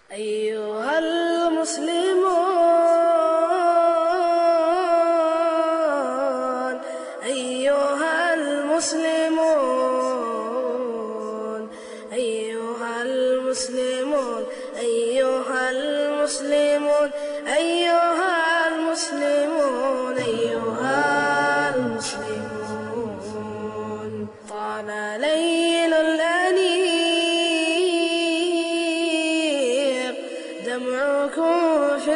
أيها المسلمون أيها المسلمون أيها المسلمون أيها المسلمون أيها المسلمون أيها المسلمون طال ليل الأنيق دمعكم في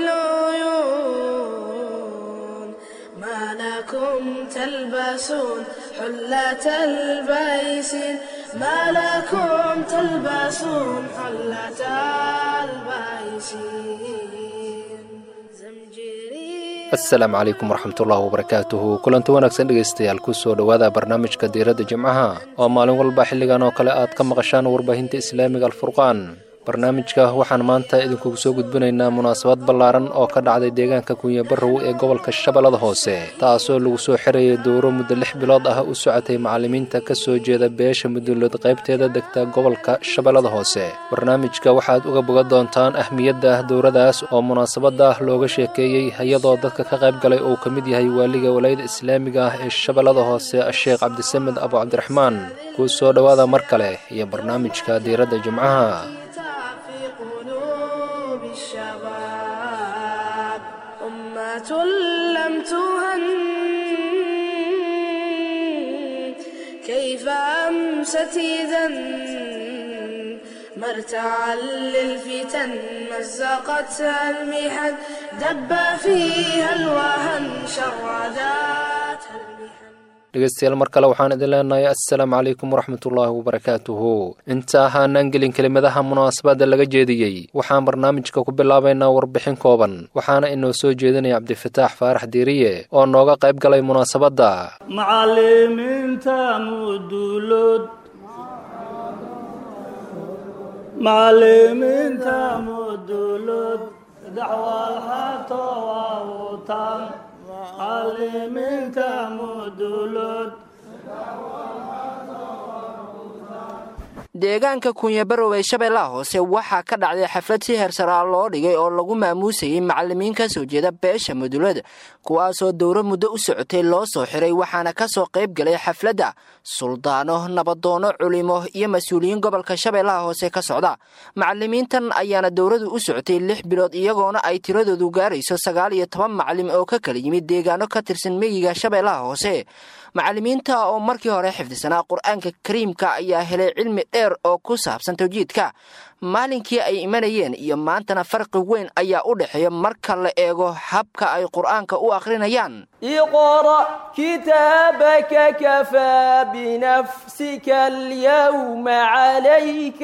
العيون ما لكم تلبسون حلة البيسين ما لكم تلبسون حلة البيسين زمجري asalaamu calaykum waraxmatullaahi wabarakaatuhu kulanti wanaagsan dhegaystayaal kusoo dhowaada barnaamijka diiradda jimcaha oo maalin walba xilligan oo kale aad ka maqashaan warbaahinta islaamiga alfurqaan barnaamijka waxaan maanta idinkugu soo gudbinaynaa munaasabad ballaaran oo ka dhacday deegaanka kunya barrow ee gobolka shabeellada hoose taasoo lagu soo xirayay dowro muddo lix bilood ah u socotay macallimiinta ka soo jeeda beesha mudullood qaybteeda degta gobolka shabeellada hoose barnaamijka waxaad uga boga doontaan ahmiyadda dowradaas oo munaasabadda looga sheekeeyey iyadoo dadka ka qayb galay uu ka mid yahay waaliga walaayada islaamiga ah ee shabeellada hoose sheekh cabdisamed abu cabdiraxmaan kuu soo dhowaada mar kale iyo barnaamijka diiradda jimcaha في قلوب الشباب أمة لم تهن كيف أمست إذا مرتعا للفتن مزقتها المحن دب فيها الوهن شرداتها المحن dhegeystayaal mar kale waxaan idin leenahay assalaamu calaykum waraxmatullaahi wabarakaatuhu inta ahaanaan gelin kelimadaha munaasabadda laga jeediyey waxaan barnaamijka ku bilaabaynaa warbixin kooban waxaana inoo soo jeedinaya cabdifataax faarax diiriye oo nooga qayb galay munaasabadda macallimiinta mudulood macallimiinta mudulood dacwal xato waawutaan macallimiinta mudulood deegaanka kunyabarow ee shabeellaha hoose waxaa ka dhacday xaflad si heersaraa loo dhigay oo lagu maamuusayay macallimiin ka soo jeeda beesha mudulada kuwaasoo dowro muddo u socotay loo soo xiray waxaana ka soo qayb galay xafladda suldaano nabadoono culimo iyo mas-uuliyiin gobolka shabeellaha hoose ka socda macallimiintan ayaana dowradu u socotay lix bilood iyagoona ay tiradoodu gaarayso sagaal iyo toban macallim oo ka kala yimid deegaano ka tirsan meyiga shabeellaha hoose macallimiinta oo markii hore xifdisanaa qur-aanka kariimka ayaa helay cilmi dheer oo ku saabsan tawjiidka maalinkii ay imanayeen iyo maantana farqi weyn ayaa u dhexeeya marka la eego habka ay qur-aanka u akhrinayaan اقرأ كتابك كفى بنفسك اليوم عليك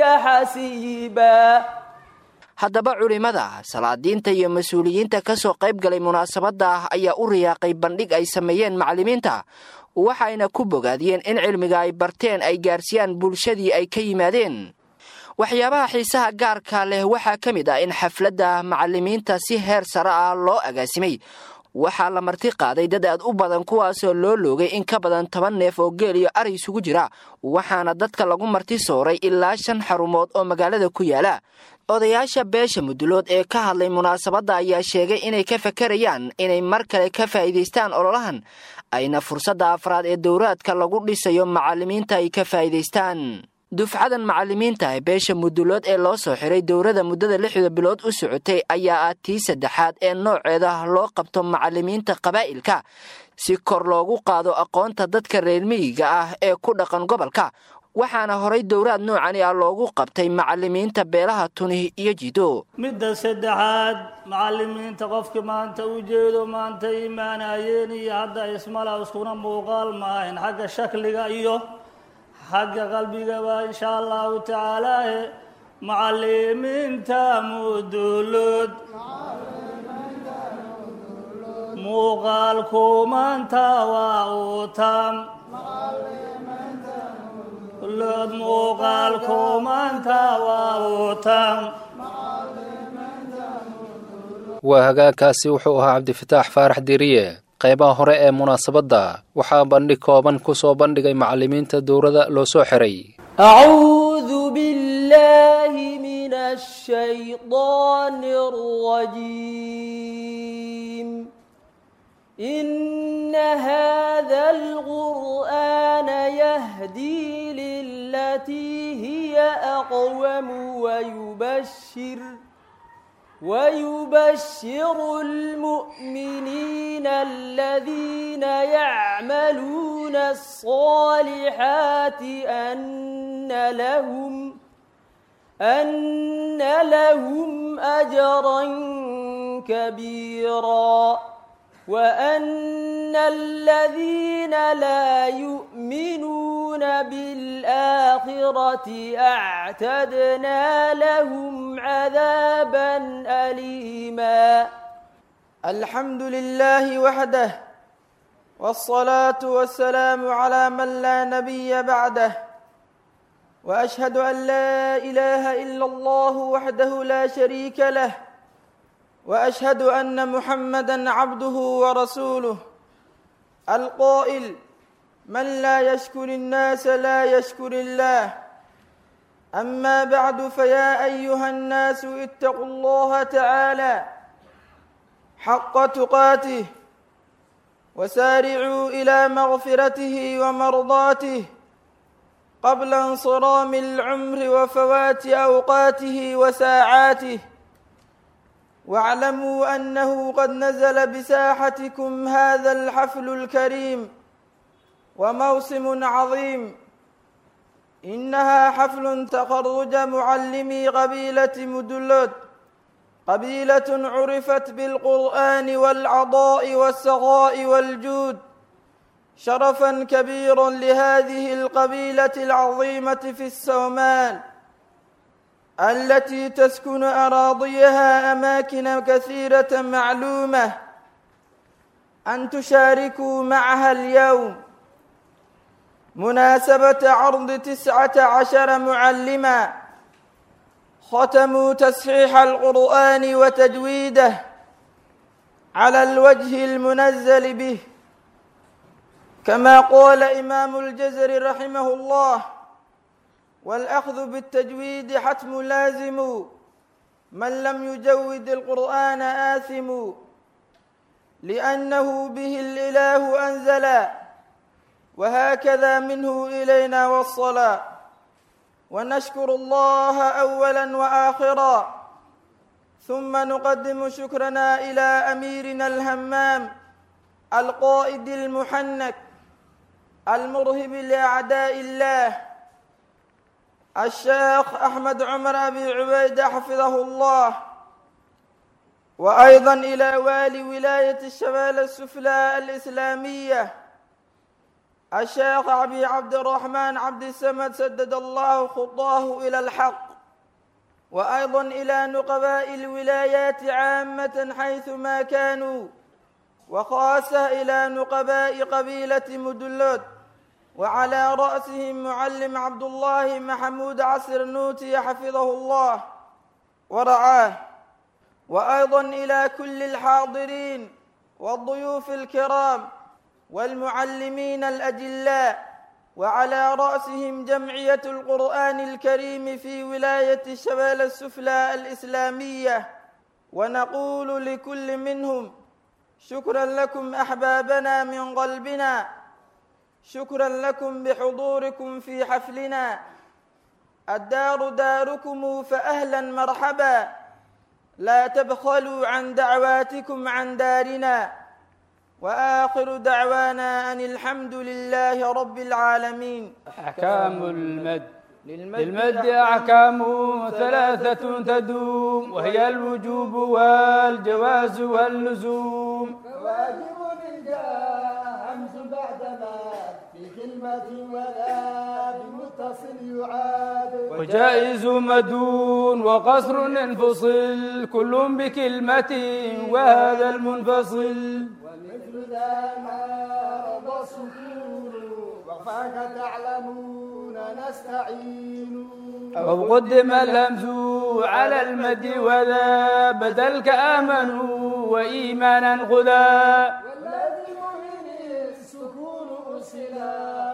حسيبا haddaba culimmada salaadiinta iyo mas-uuliyiinta ka soo qayb galay munaasabadda ayaa u riyaaqay bandhig ay sameeyeen macallimiinta waxayna ku bogaadiyeen in cilmiga ay barteen ay gaarsiiyaan bulshadii ay ka yimaadeen waxyaabaha xiisaha gaarka leh waxaa ka mid ah in xafladda macallimiinta si heer sare ah loo agaasimay waxaa la marti qaaday dad aad u badan kuwaasoo loo loogay in ka badan toban neef oo geel iyo ari isugu jira waxaana dadka lagu marti sooray ilaa shan xarumood oo magaalada ku yaala odayaasha beesha mudulood ee ka hadlay munaasabadda ayaa sheegay inay ka fakarayaan inay mar kale ka faa'iidaystaan ololahan ayna fursadda afraad ee dowraadka lagu dhisayo macallimiinta ay ka faa'iidaystaan dufcadan macallimiinta ee beesha mudulood ee loo soo xiray dowrada muddada lixda bilood u socotay ayaa ah tii saddexaad ee nooceeda loo qabto macallimiinta qabaa'ilka si kor loogu qaado aqoonta dadka reer miyiga ah ee ku dhaqan gobolka waxaana horay dowraad noocani ah loogu qabtay macallimiinta beelaha tuni iyo jido midda saddexaad macallimiinta qofkii maanta u jeedo maanta imaanayeen iyo hadda ismala iskuna muuqaal maahayn xagga shakliga iyo xagga qalbigaba insha allahu tacaalaahe macallimiinta mudulood muuqaalku maanta waa uu taam lood muuqaalku maanta waa uu taam waa hagaagkaasi wuxuu ahaa cabdifataax faarax diiriye qaybaha hore ee munaasabadda waxaa bandhig kooban ku soo bandhigay macallimiinta dowrada loo soo xiray أعوذ أعوذ بالله من الشيطان الرجيم إن هذا القرآن يهدي للتي هي أقوم ويبشر ويبشر المؤمنين الذين يعملون الصالحات أن لهم أن لهم أجرا كبيرا وأن الذين لا يؤمنون بالآخرة أعتدنا لهم عذابا أليما الحمد لله وحده والصلاة والسلام على من لا نبي بعده وأشهد أن لا إله إلا الله وحده لا شريك له واشهد ان محمدا عبده ورسوله القائل من لا يشكر الناس لا يشكر الله اما بعد فيا ايها الناس اتقوا الله تعالى حق تقاته وسارعوا الى مغفرته ومرضاته قبل انصرام العمر وفوات اوقاته وساعاته واعلموا انه قد نزل بساحتكم هذا الحفل الكريم وموسم عظيم انها حفل تخرج معلمي قبيله مدلود قبيله عرفت بالقران والعضاء والسخاء والجود شرفا كبيرا لهذه القبيله العظيمه في السومال التي تسكن أراضيها أماكن كثيرة معلومة أن تشاركوا معها اليوم مناسبة عرض تسعة عشر معلما ختموا تصحيح القرآن وتجويده على الوجه المنزل به كما قال إمام الجزر رحمه الله والأخذ بالتجويد حتم لازم من لم يجود القرآن آثم لأنه به الإله أنزل وهكذا منه إلينا والصلاة ونشكر الله أولا وآخرا ثم نقدم شكرنا إلى أميرنا الهمام القائد المحنك المرهب لأعداء الله الشيخ أحمد عمر أبي عبيدة حفظه الله وأيضا إلى والي ولاية الشمال السفلى الإسلامية الشيخ أبي عبد الرحمن عبد السمد سدد الله خطاه إلى الحق وأيضا إلى نقباء الولايات عامة حيثما كانوا وخاصة إلى نقباء قبيلة مدلود وعلى رأسهم معلم عبد الله محمود عصر نوتي حفظه الله ورعاه وأيضا إلى كل الحاضرين والضيوف الكرام والمعلمين الأجلاء وعلى رأسهم جمعية القرآن الكريم في ولاية الشمال السفلى الإسلامية ونقول لكل منهم شكرا لكم أحبابنا من قلبنا شكرا لكم بحضوركم في حفلنا الدار داركم فأهلا مرحبا لا تبخلوا عن دعواتكم عن دارنا وآخر دعوانا أن الحمد لله رب العالمين أحكام المد للمد أحكام ثلاثة تدوم وهي الوجوب والجواز واللزوم واجب إن جاء همز بعد ما في كلمة ولا بمتصل يعاد وجائز مدون وقصر انفصل كل بكلمة وهذا المنفصل ومثل ذا ما رضى السكون وفاك تعلمون نستعين أو قدم الهمز على المد وذا بدل كآمنوا وإيمانا خذا والذي مؤمن السكون أرسلا وصل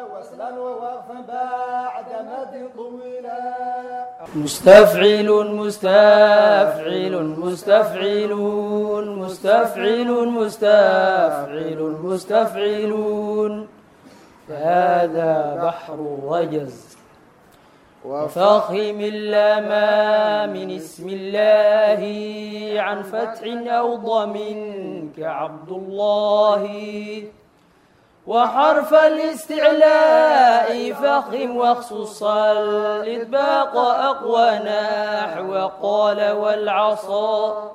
وصلا ووقفا بعد مد طويلا مستفعل مستفعل مستفعلون مستفعل مستفعل مستفعلون هذا بحر الرجز وفخم اللام من اسم الله عن فتح أو ضم كعبد الله وحرف الاستعلاء فخم واخصص الإطباق أقوى نحو قال والعصا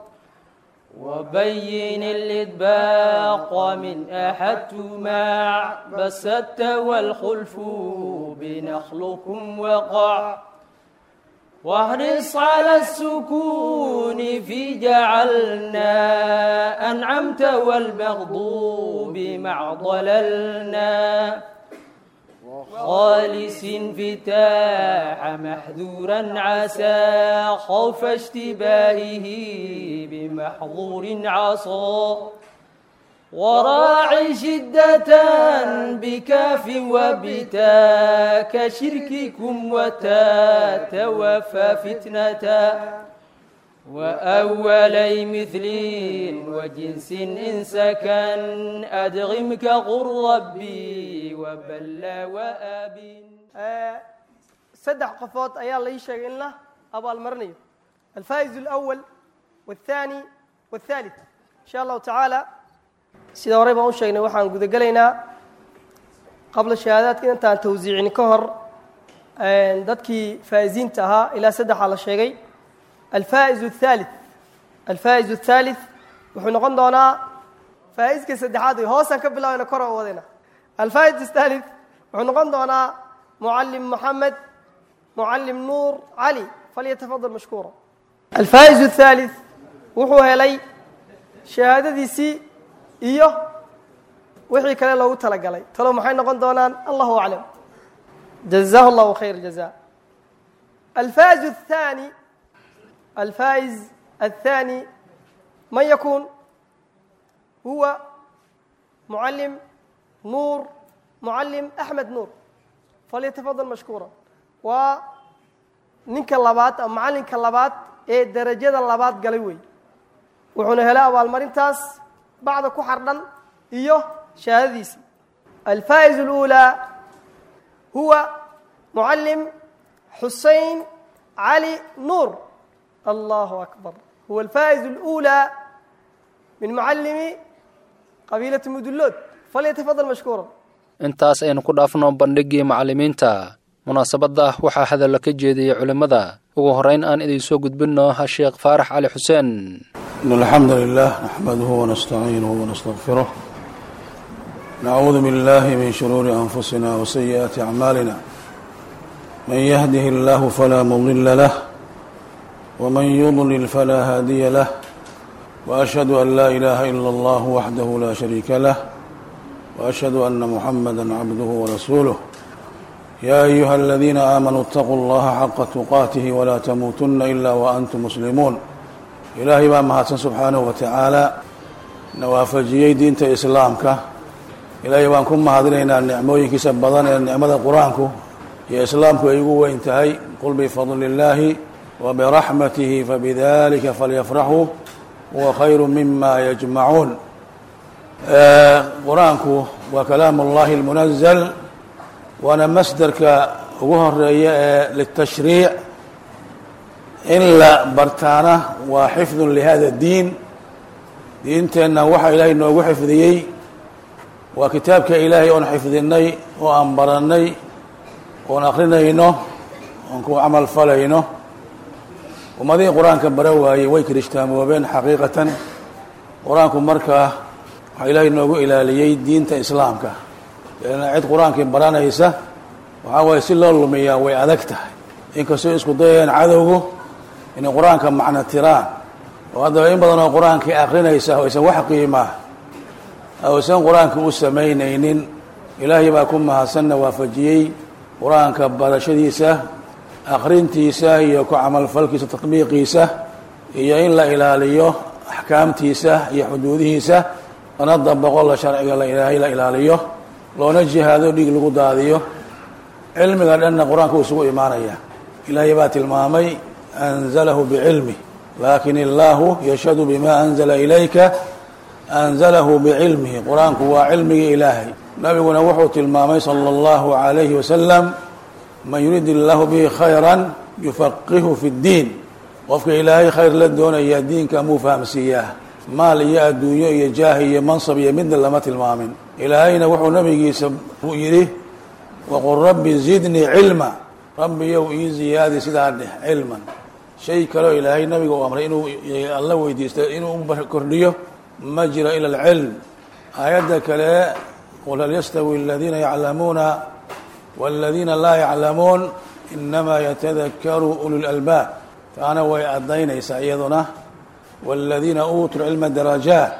وبين الإطباق من أحدت مع بسدت والخلف بنخلكم وقع واحرص على السكون في جعلنا أنعمت والمغضوب مع ضللنا خالص انفتاح محذورا عسى خوف اشتباهه بمحظور عصا وراعي شدة بكاف وبتا كشرككم وتا توفى فتنة وأولي مثل وجنس إن سكن أدغم كغر ربي وبلى وأب saddex qofood ayaa lai sheegay in la abaalmarinayo alfaa'iz alawal والثاني والثالث in sha allahu tacaala sida horey baan u sheegnay waxaan gudagelaynaa qabla shahaadaadka intaan tawsiicin ka hor dadkii faa'iziinta ahaa ilaa saddexaa la sheegay alfaa'iz الثالث alfaa'iz الثالث wuxuu noqon doonaa faa'iska saddexaad wey hoosaan ka bilaabeyna kor oo wadayna alfaa'iz الثالث wuxuu noqon doonaa mucallim moxamed mucallim nuur cali falyatafadal mashkuura alfaa'iz الثالث wuxuu helay shahaadadiisii iyo wixii kale loogu talagalay talo maxay noqon doonaan allahu aclam jazahu llahu khayr jaza alfaa'iz الثاني الفائز الثاني من يكون هو معلم نور معلم أحمد نور فليتفضل مشكورا ونinka labaad ama macalinka labaad ee derajada labaad galay wey wuxuuna helay abaalmarintaas bacda ku xardhan iyo shahaadadiisii alfaa'iz الأولى huwa معلم xusein علي نور الله أكبر هو الفائز الأولى من معلم قبيلة مدلود فليتفضل مشكورا intaas aynu ku dhaafno bandhiggii macallimiinta munaasabadda waxaa hadalla ka jeediyey culimmada ugu horrayn aan idin soo gudbinno ha sheekh faarax cali xuseen إن الحمد لله نحمده ونستعينه ونستغفره نعوذ بالله من شرور أنفسنا وسيئات أعمالنا من يهده الله فلا مضل له ومن يضلل فلا هادي له وأشهد أن لا إله إلا الله وحده لا شريك له وأشهد أن محمدا عبده ورسوله يا أيها الذين آمنوا اتقوا الله حق تقاته ولا تموتن إلا وأنتم مسلمون إلهي baa mahadsan subxaanaه wa tacaala nawaafajiyey diinta islaamka ilaahay baan ku mahadinaynaa nicmooyinkiisa badan ee nicmada qur-aanku iyo islaamku ay ugu weyn tahay qul bifadli اllaahi وبرحمته فبذلك فليفرحوا هو خير مما يجمعون qur-aanku waa kalaam اllahi الmuنزل waana masderka ugu horeeya ee litashriic in la bartaana waa xifdu lihada الdiin diinteenna waxa ilaahay noogu xifdiyey waa kitaabka ilaahay oon xifdinay oo aan baranay oon akrinayno oon ku camal falayno ummadihii qur-aanka bara waayey way kirishtaamooben xaqiiqatan qur-aanku markaa waxaa ilaahay noogu ilaaliyey diinta islaamka leanna cid qur-aankii baranaysa waxaa waaye si loo lumiyaa way adag tahay inkastoo isku dayayaan cadowgu inay qur-aanka macno tiraan oo haddaba in badan oo qur-aankii akrinaysa aysan wax qiimaa aysan qur-aanka u samaynaynin ilaahay baa ku mahadsanna waafajiyey qur-aanka barashadiisa akrintiisa iyo ku camalfalkiisa tatbiiqiisa iyo in la ilaaliyo axkaamtiisa iyo xuduudihiisa lana dabaqo la sharciga la ilaahay la ilaaliyo loona jihaado dhiig lagu daadiyo cilmiga dhanna qur-aanka uu isugu imaanaya ilaahay baa tilmaamay anzalahu bicilmi laakin illaahu yashhadu bima anzala ilayka anzalahu bicilmihi qur-aanku waa cilmigii ilaahay nabiguna wuxuu tilmaamay sala allahu calayhi wasalam man yurid illaahu bihi khayran yufaqihu fi ddiin qofka ilaahay khayr la doonaya diinka muu fahamsiiyaa maal iyo adduunyo iyo jaah iyo mansab iyo midna lama tilmaamin ilaahayna wuxuu nabigiisa yidhi waqul rabbi zidnii cilma rabbiyow ii ziyaadi sidaa dheh cilman shay kaleo ilaahay nabiga uu amray inuu alla weydiista inuu u kordhiyo ma jiro ila alcilm aayadda kale qul hal yastawi aladiina yaclamuuna waladiina laa yaclamuun inamaa yatadakaru ulu lalbaab taana way addaynaysaa iyaduna waladiina uutuu cilma darajaat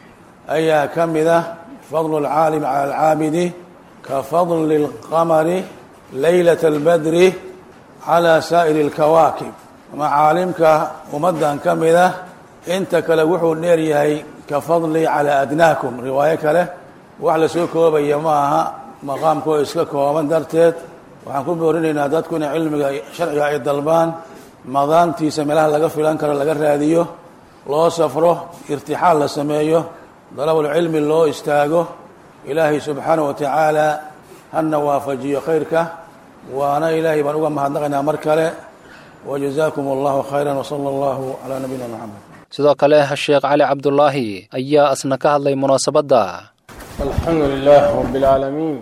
ayaa ka mid ah fadlu alcaalim cala alcaabidi ka fadli اlqamari laylat اlbadri calى saa'iri اlkawaakib ama caalimka ummaddan ka mid ah inta kale wuxuu dheer yahay ka fadli calى adnaakum riwaayo kale wax lasoo koobaya ma aha maqaamkoo iska kooban darteed waxaan ku boorinaynaa dadku inay cilmiga sharciga ay dalbaan madaantiisa meelaha laga filan karo laga raadiyo loo safro irtixaal la sameeyo dalabulcilmi loo istaago ilaahay subxaanaه wa tacaala hana waafajiyo khayrka waana ilaahay baan uga mahadnaqaynaa mar kale wajazaakum allahu khayra wsala allahu calaa nabiyina moxamed sidoo kale sheekh cali cabdulaahi ayaa asna ka hadlay munaasabadda alxamdu lilah rab اlcaalamiin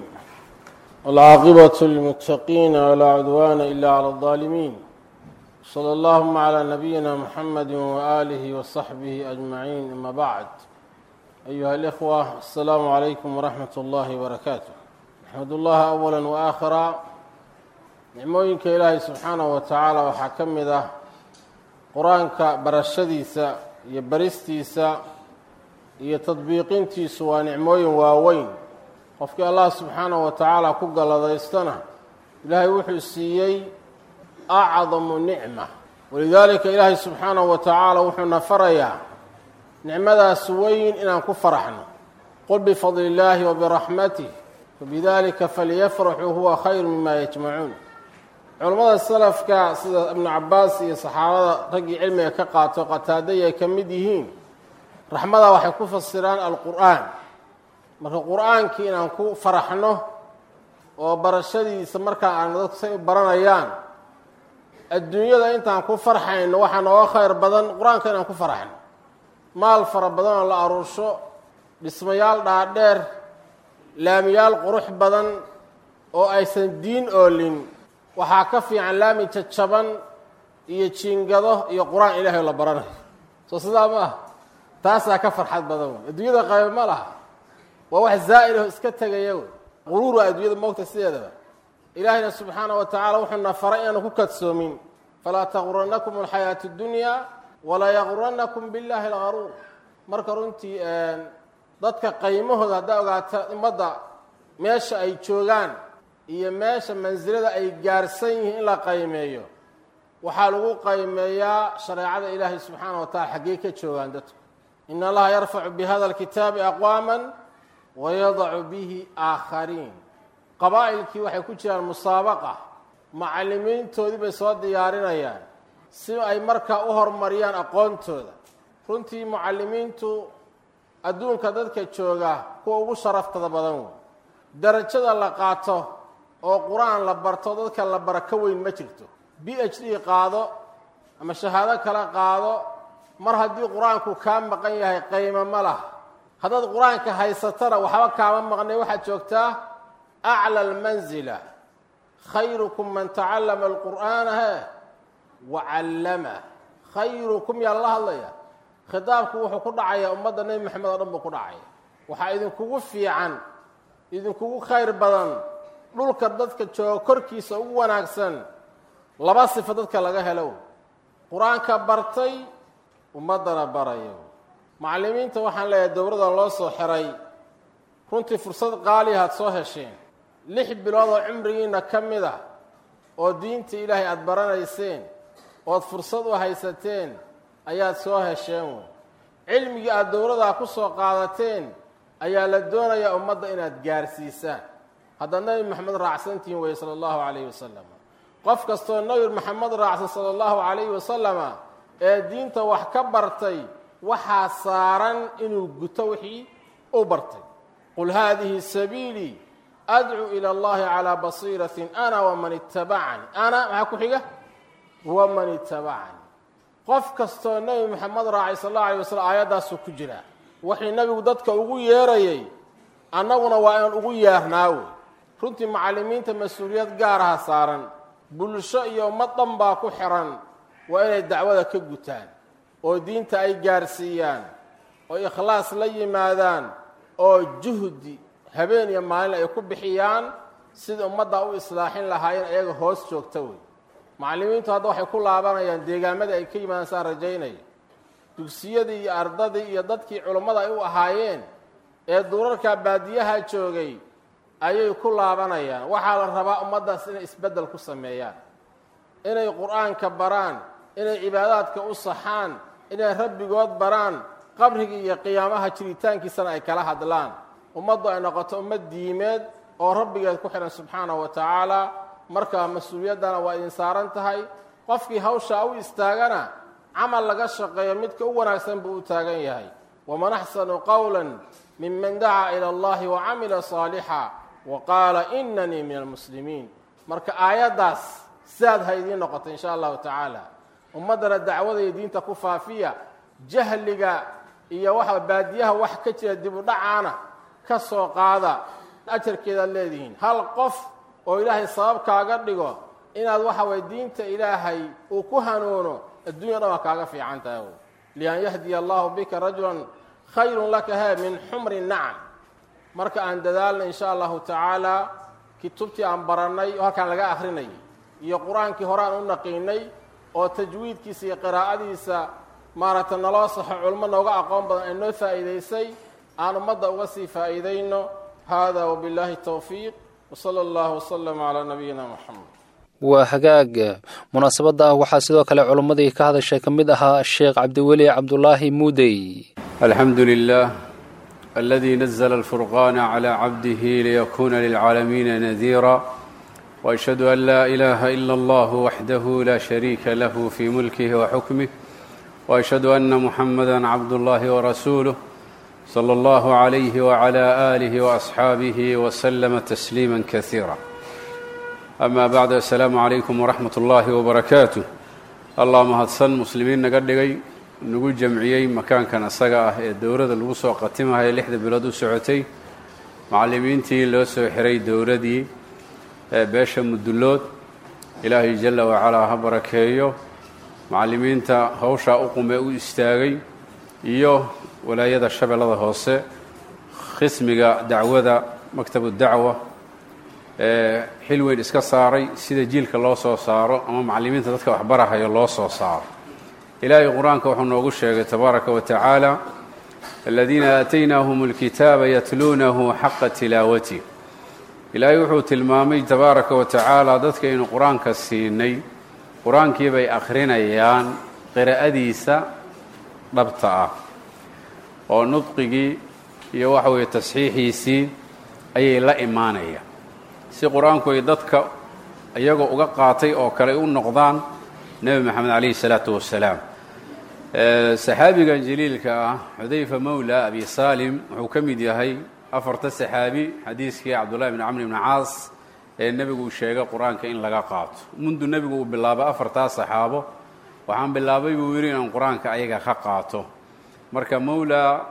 wاlcaaqibaة lilmuttaqiina walaa cudwaana ila clى اlظaalimiin slى اllahuma clى nabiyina mxamedi waaalihi waصaxbihi ajmaciin ama bacd ayuha اlإkhوة aلsalaamu عalaykum waraxmat اllahi wbarakaatu axmad اllaha awala waakhira nicmooyinka ilaahay subxaanaه wa tacaala waxaa ka mid ah qur-aanka barashadiisa iyo baristiisa iyo tadbiiqintiisu waa nicmooyin waaweyn qofkii allah subxaanaه wa tacaala ku galladaystana ilaahay wuxuu siiyey acdamu nicma walidaalika ilaahay subxaanahu wa tacaala wuxuuna farayaa nicmadaas weyn inaan ku faraxno qul bifadli illaahi wa biraxmatih fabidalika falyafraxuu huwa khayru mima yajmacuun culammada salafka sida ibnu cabaas iyo saxaabada raggii cilmiga ka qaato qataaday ay ka mid yihiin raxmada waxay ku fasiraan alqur'aan marka qur-aankii inaan ku faraxno oo barashadiisa markaa aan dadku say u baranayaan adduunyada intaan ku farxayno waxaa nooga khayr badan qur-aanka inaan ku faraxno maal fara badan oo la aruursho dhismayaal dhaadheer laamiyaal qurux badan oo aysan diin oolin waxaa ka fiican laami jajaban iyo jiingado iyo qur-aan ilaahay oo la baranayo soo sidaa ma ah taasaa ka farxad badan wey adduunyada qaybo ma laha waa wax zaa'ir oo iska tegaya wey quruur waa adduunyada moogta sideedaba ilaahayna subxaana wa tacaala wuxuuna faray inaanu ku kadsoomin falaa taquranakum alxayaatu اdunyaa walaa yaquranakum biاllahi algaruur marka runtii dadka qaymahooda haddaa ogaata ummadda meesha ay joogaan iyo meesha mansilada ay gaarsan yihiin in la qaymeeyo waxaa lagu qaymeeyaa shareecada ilaahay subxaana wa tacala xaggee ka joogaan dadku in allaha yarfacu bihada alkitaabi aqwaama wayadacu bihi aakhariin qabaa'ilkii waxay ku jiraan musaabaqa macallimiintoodii bay soo diyaarinayaan si ay markaa u horumariyaan aqoontooda runtii mucallimiintu adduunka dadka jooga kuwa ugu sharaftada badan wey darajada la qaato oo qur-aan la barto dadka la bara ka weyn ma jirto b h d qaado ama shahaado kale qaado mar haddii qur-aanku kaa maqan yahay qaymo ma laha haddaad qur-aanka haysatana waxba kaama maqnay waxaad joogtaa aclى اlmanzila khayrukum man tacallama alqur'aana he wacallamah khayrukum yaa lala hadlaya khitaabku wuxuu ku dhacayaa ummadda nebi moxamed oo dhan buu ku dhacaya waxaa idinkugu fiican idinkugu khayr badan dhulka dadka jooga korkiisa ugu wanaagsan laba sifo dadka laga helo qur-aanka bartay ummaddana barayo macallimiinta waxaan leeyahay dowladda loo soo xiray runtii fursad qaaliya aad soo hesheen lix bilood oo cumrigiina ka mid ah oo diinta ilaahay aada baranayseen ood fursad u haysateen ayaad soo hesheen wey cilmigii aada dowladaa ku soo qaadateen ayaa la doonayaa ummadda inaad gaarsiisaan haddaad nebi maxamed raacsantihiin weye sala allahu calayhi wasalam qof kastoo nebi maxamed raacsan sala allahu calayhi wasalama ee diinta wax ka bartay waxaa saaran inuu guto wixii u bartay qul haadihi sabiilii adcuu ila allahi calaa basiiratin ana waman ittabacanii ana maxaa ku xiga waman ittabacanii qof kastoo nebi maxamed raacay sal allahu alay wasalam aayaddaasuu ku jiraa waxay nebigu dadka ugu yeerayay annaguna waa inaan ugu yeernaa wey runtii macallimiinta mas-uuliyad gaaraha saaran bulsho iyo ummad dhan baa ku xiran waa inay dacwada ka gutaan oo diinta ay gaarsiiyaan oo ikhlaas la yimaadaan oo juhdi habeen iyo maalin ay ku bixiyaan sida ummadda u islaaxin lahaayeen ayaga hoos joogta wey macallimiintu hadda waxay ku laabanayaan deegaamadii ay ka yimaadaan saan rajaynaya dugsiyadii iyo ardadii iyo dadkii culummada ay u ahaayeen ee duurarka baadiyaha joogay ayay ku laabanayaan waxaa la rabaa ummaddaas inay isbeddel ku sameeyaan inay qur-aanka baraan inay cibaadaadka u saxaan inay rabbigood baraan qabrigii iyo qiyaamaha jiritaankiisana ay kala hadlaan ummaddu ay noqoto ummad diimeed oo rabbigeed ku xidhan subxaanahu wa tacaala markaa mas-uuliyaddana waa idin saaran tahay qofkii hawshaa u istaagana camal laga shaqeeyo midka u wanaagsan buu u taagan yahay waman axsanu qowla miman dacaa ila allahi wacamila saalixa wa qaala inanii min almuslimiin marka aayaddaas sidaad ha idiin noqoto insha allahu tacaala ummaddana dacwada iyo diinta ku faafiya jahliga iyo waxa baadiyaha wax ka jira dib u dhacaana ka soo qaada ajarkeedaad leedihiin hal qof oo ilaahay sabab kaaga dhigo inaad waxa waye diinta ilaahay uu ku hanuuno addunya dhan waa kaaga fiican tahay lian yahdiya allahu bika rajulan khayrun laka he min xumri nacam marka aan dadaalna insha allahu tacaala kutubtii aan barannay oo halkaan laga akrinay iyo qur-aankii hore aan u naqiinay oo tajwiidkiisa iyo qiraa'adiisa maaragtay naloo saxo culmo nooga aqoon badan ay noo faa'iidaysay aan ummadda uga sii faa'iidayno hada wabillahi towfiiq wsala allahu wslama calaa nabiyina moxamed waa hagaag munaasabadda ah waxaa sidoo kale culummadii ka hadashay ka mid ahaa sheekh cabdiweli cabdulaahi muudey alxamdu lilah aladi nazla alfurqana cla cabdihi liyakuna lilcaalamiina nadiira وأشhهadu an laa إlaha إla اllah waxdahu la shariika lahu fi mulkih وxukmih وأشhهadu أna muxamada cabd اllahi وrasuuluh slى اllah عalayh وعlى آlih وأصxaabih وslma تsliima kaثيirا ama bacd aلsalaamu عalaykum وraxmat اllahi وbarakaatuh allah mahadsan muslimiin naga dhigay nagu jamciyey makaankan asaga ah ee dowladda lagu soo qatimahaya lixda bilood u socotay macallimiintii loo soo xiray dowladii beesha mudullood ilaahay jalla wacalaa ha barakeeyo macallimiinta hawshaa u qume u istaagay iyo walaayada shabeellada hoose khismiga dacwada maktabu dacwa ee xil weyn iska saaray sida jiilka loo soo saaro ama macallimiinta dadka waxbarahayo loo soo saaro ilaahay qur-aanka wuxuu noogu sheegay tabaaraka wa tacaala aladiina aataynaahum alkitaaba yatluunahu xaqa tilaawatih ilaahay wuxuu tilmaamay tabaaraka wa tacaala dadka aynu qur-aanka siinay qur-aankii bay akhrinayaan qiraa'adiisa dhabta ah oo nudqigii iyo waxa weeye tasxiixiisii ayay la imaanayaan si qur-aanku ay dadka iyagoo uga qaatay oo kale u noqdaan nebi moxamed calayhi salaatu wassalaam saxaabigan jaliilka ah xudayfa mowla abi saalim wuxuu ka mid yahay afarta saxaabi xadiiskii cabdullahi bni camr bni caas ee nebigu sheegay qur-aanka in laga qaato mundu nebigu uu bilaabay afartaa saxaabo waxaan bilaabay buu yidhi inaan qur-aanka ayaga ka qaato marka mowla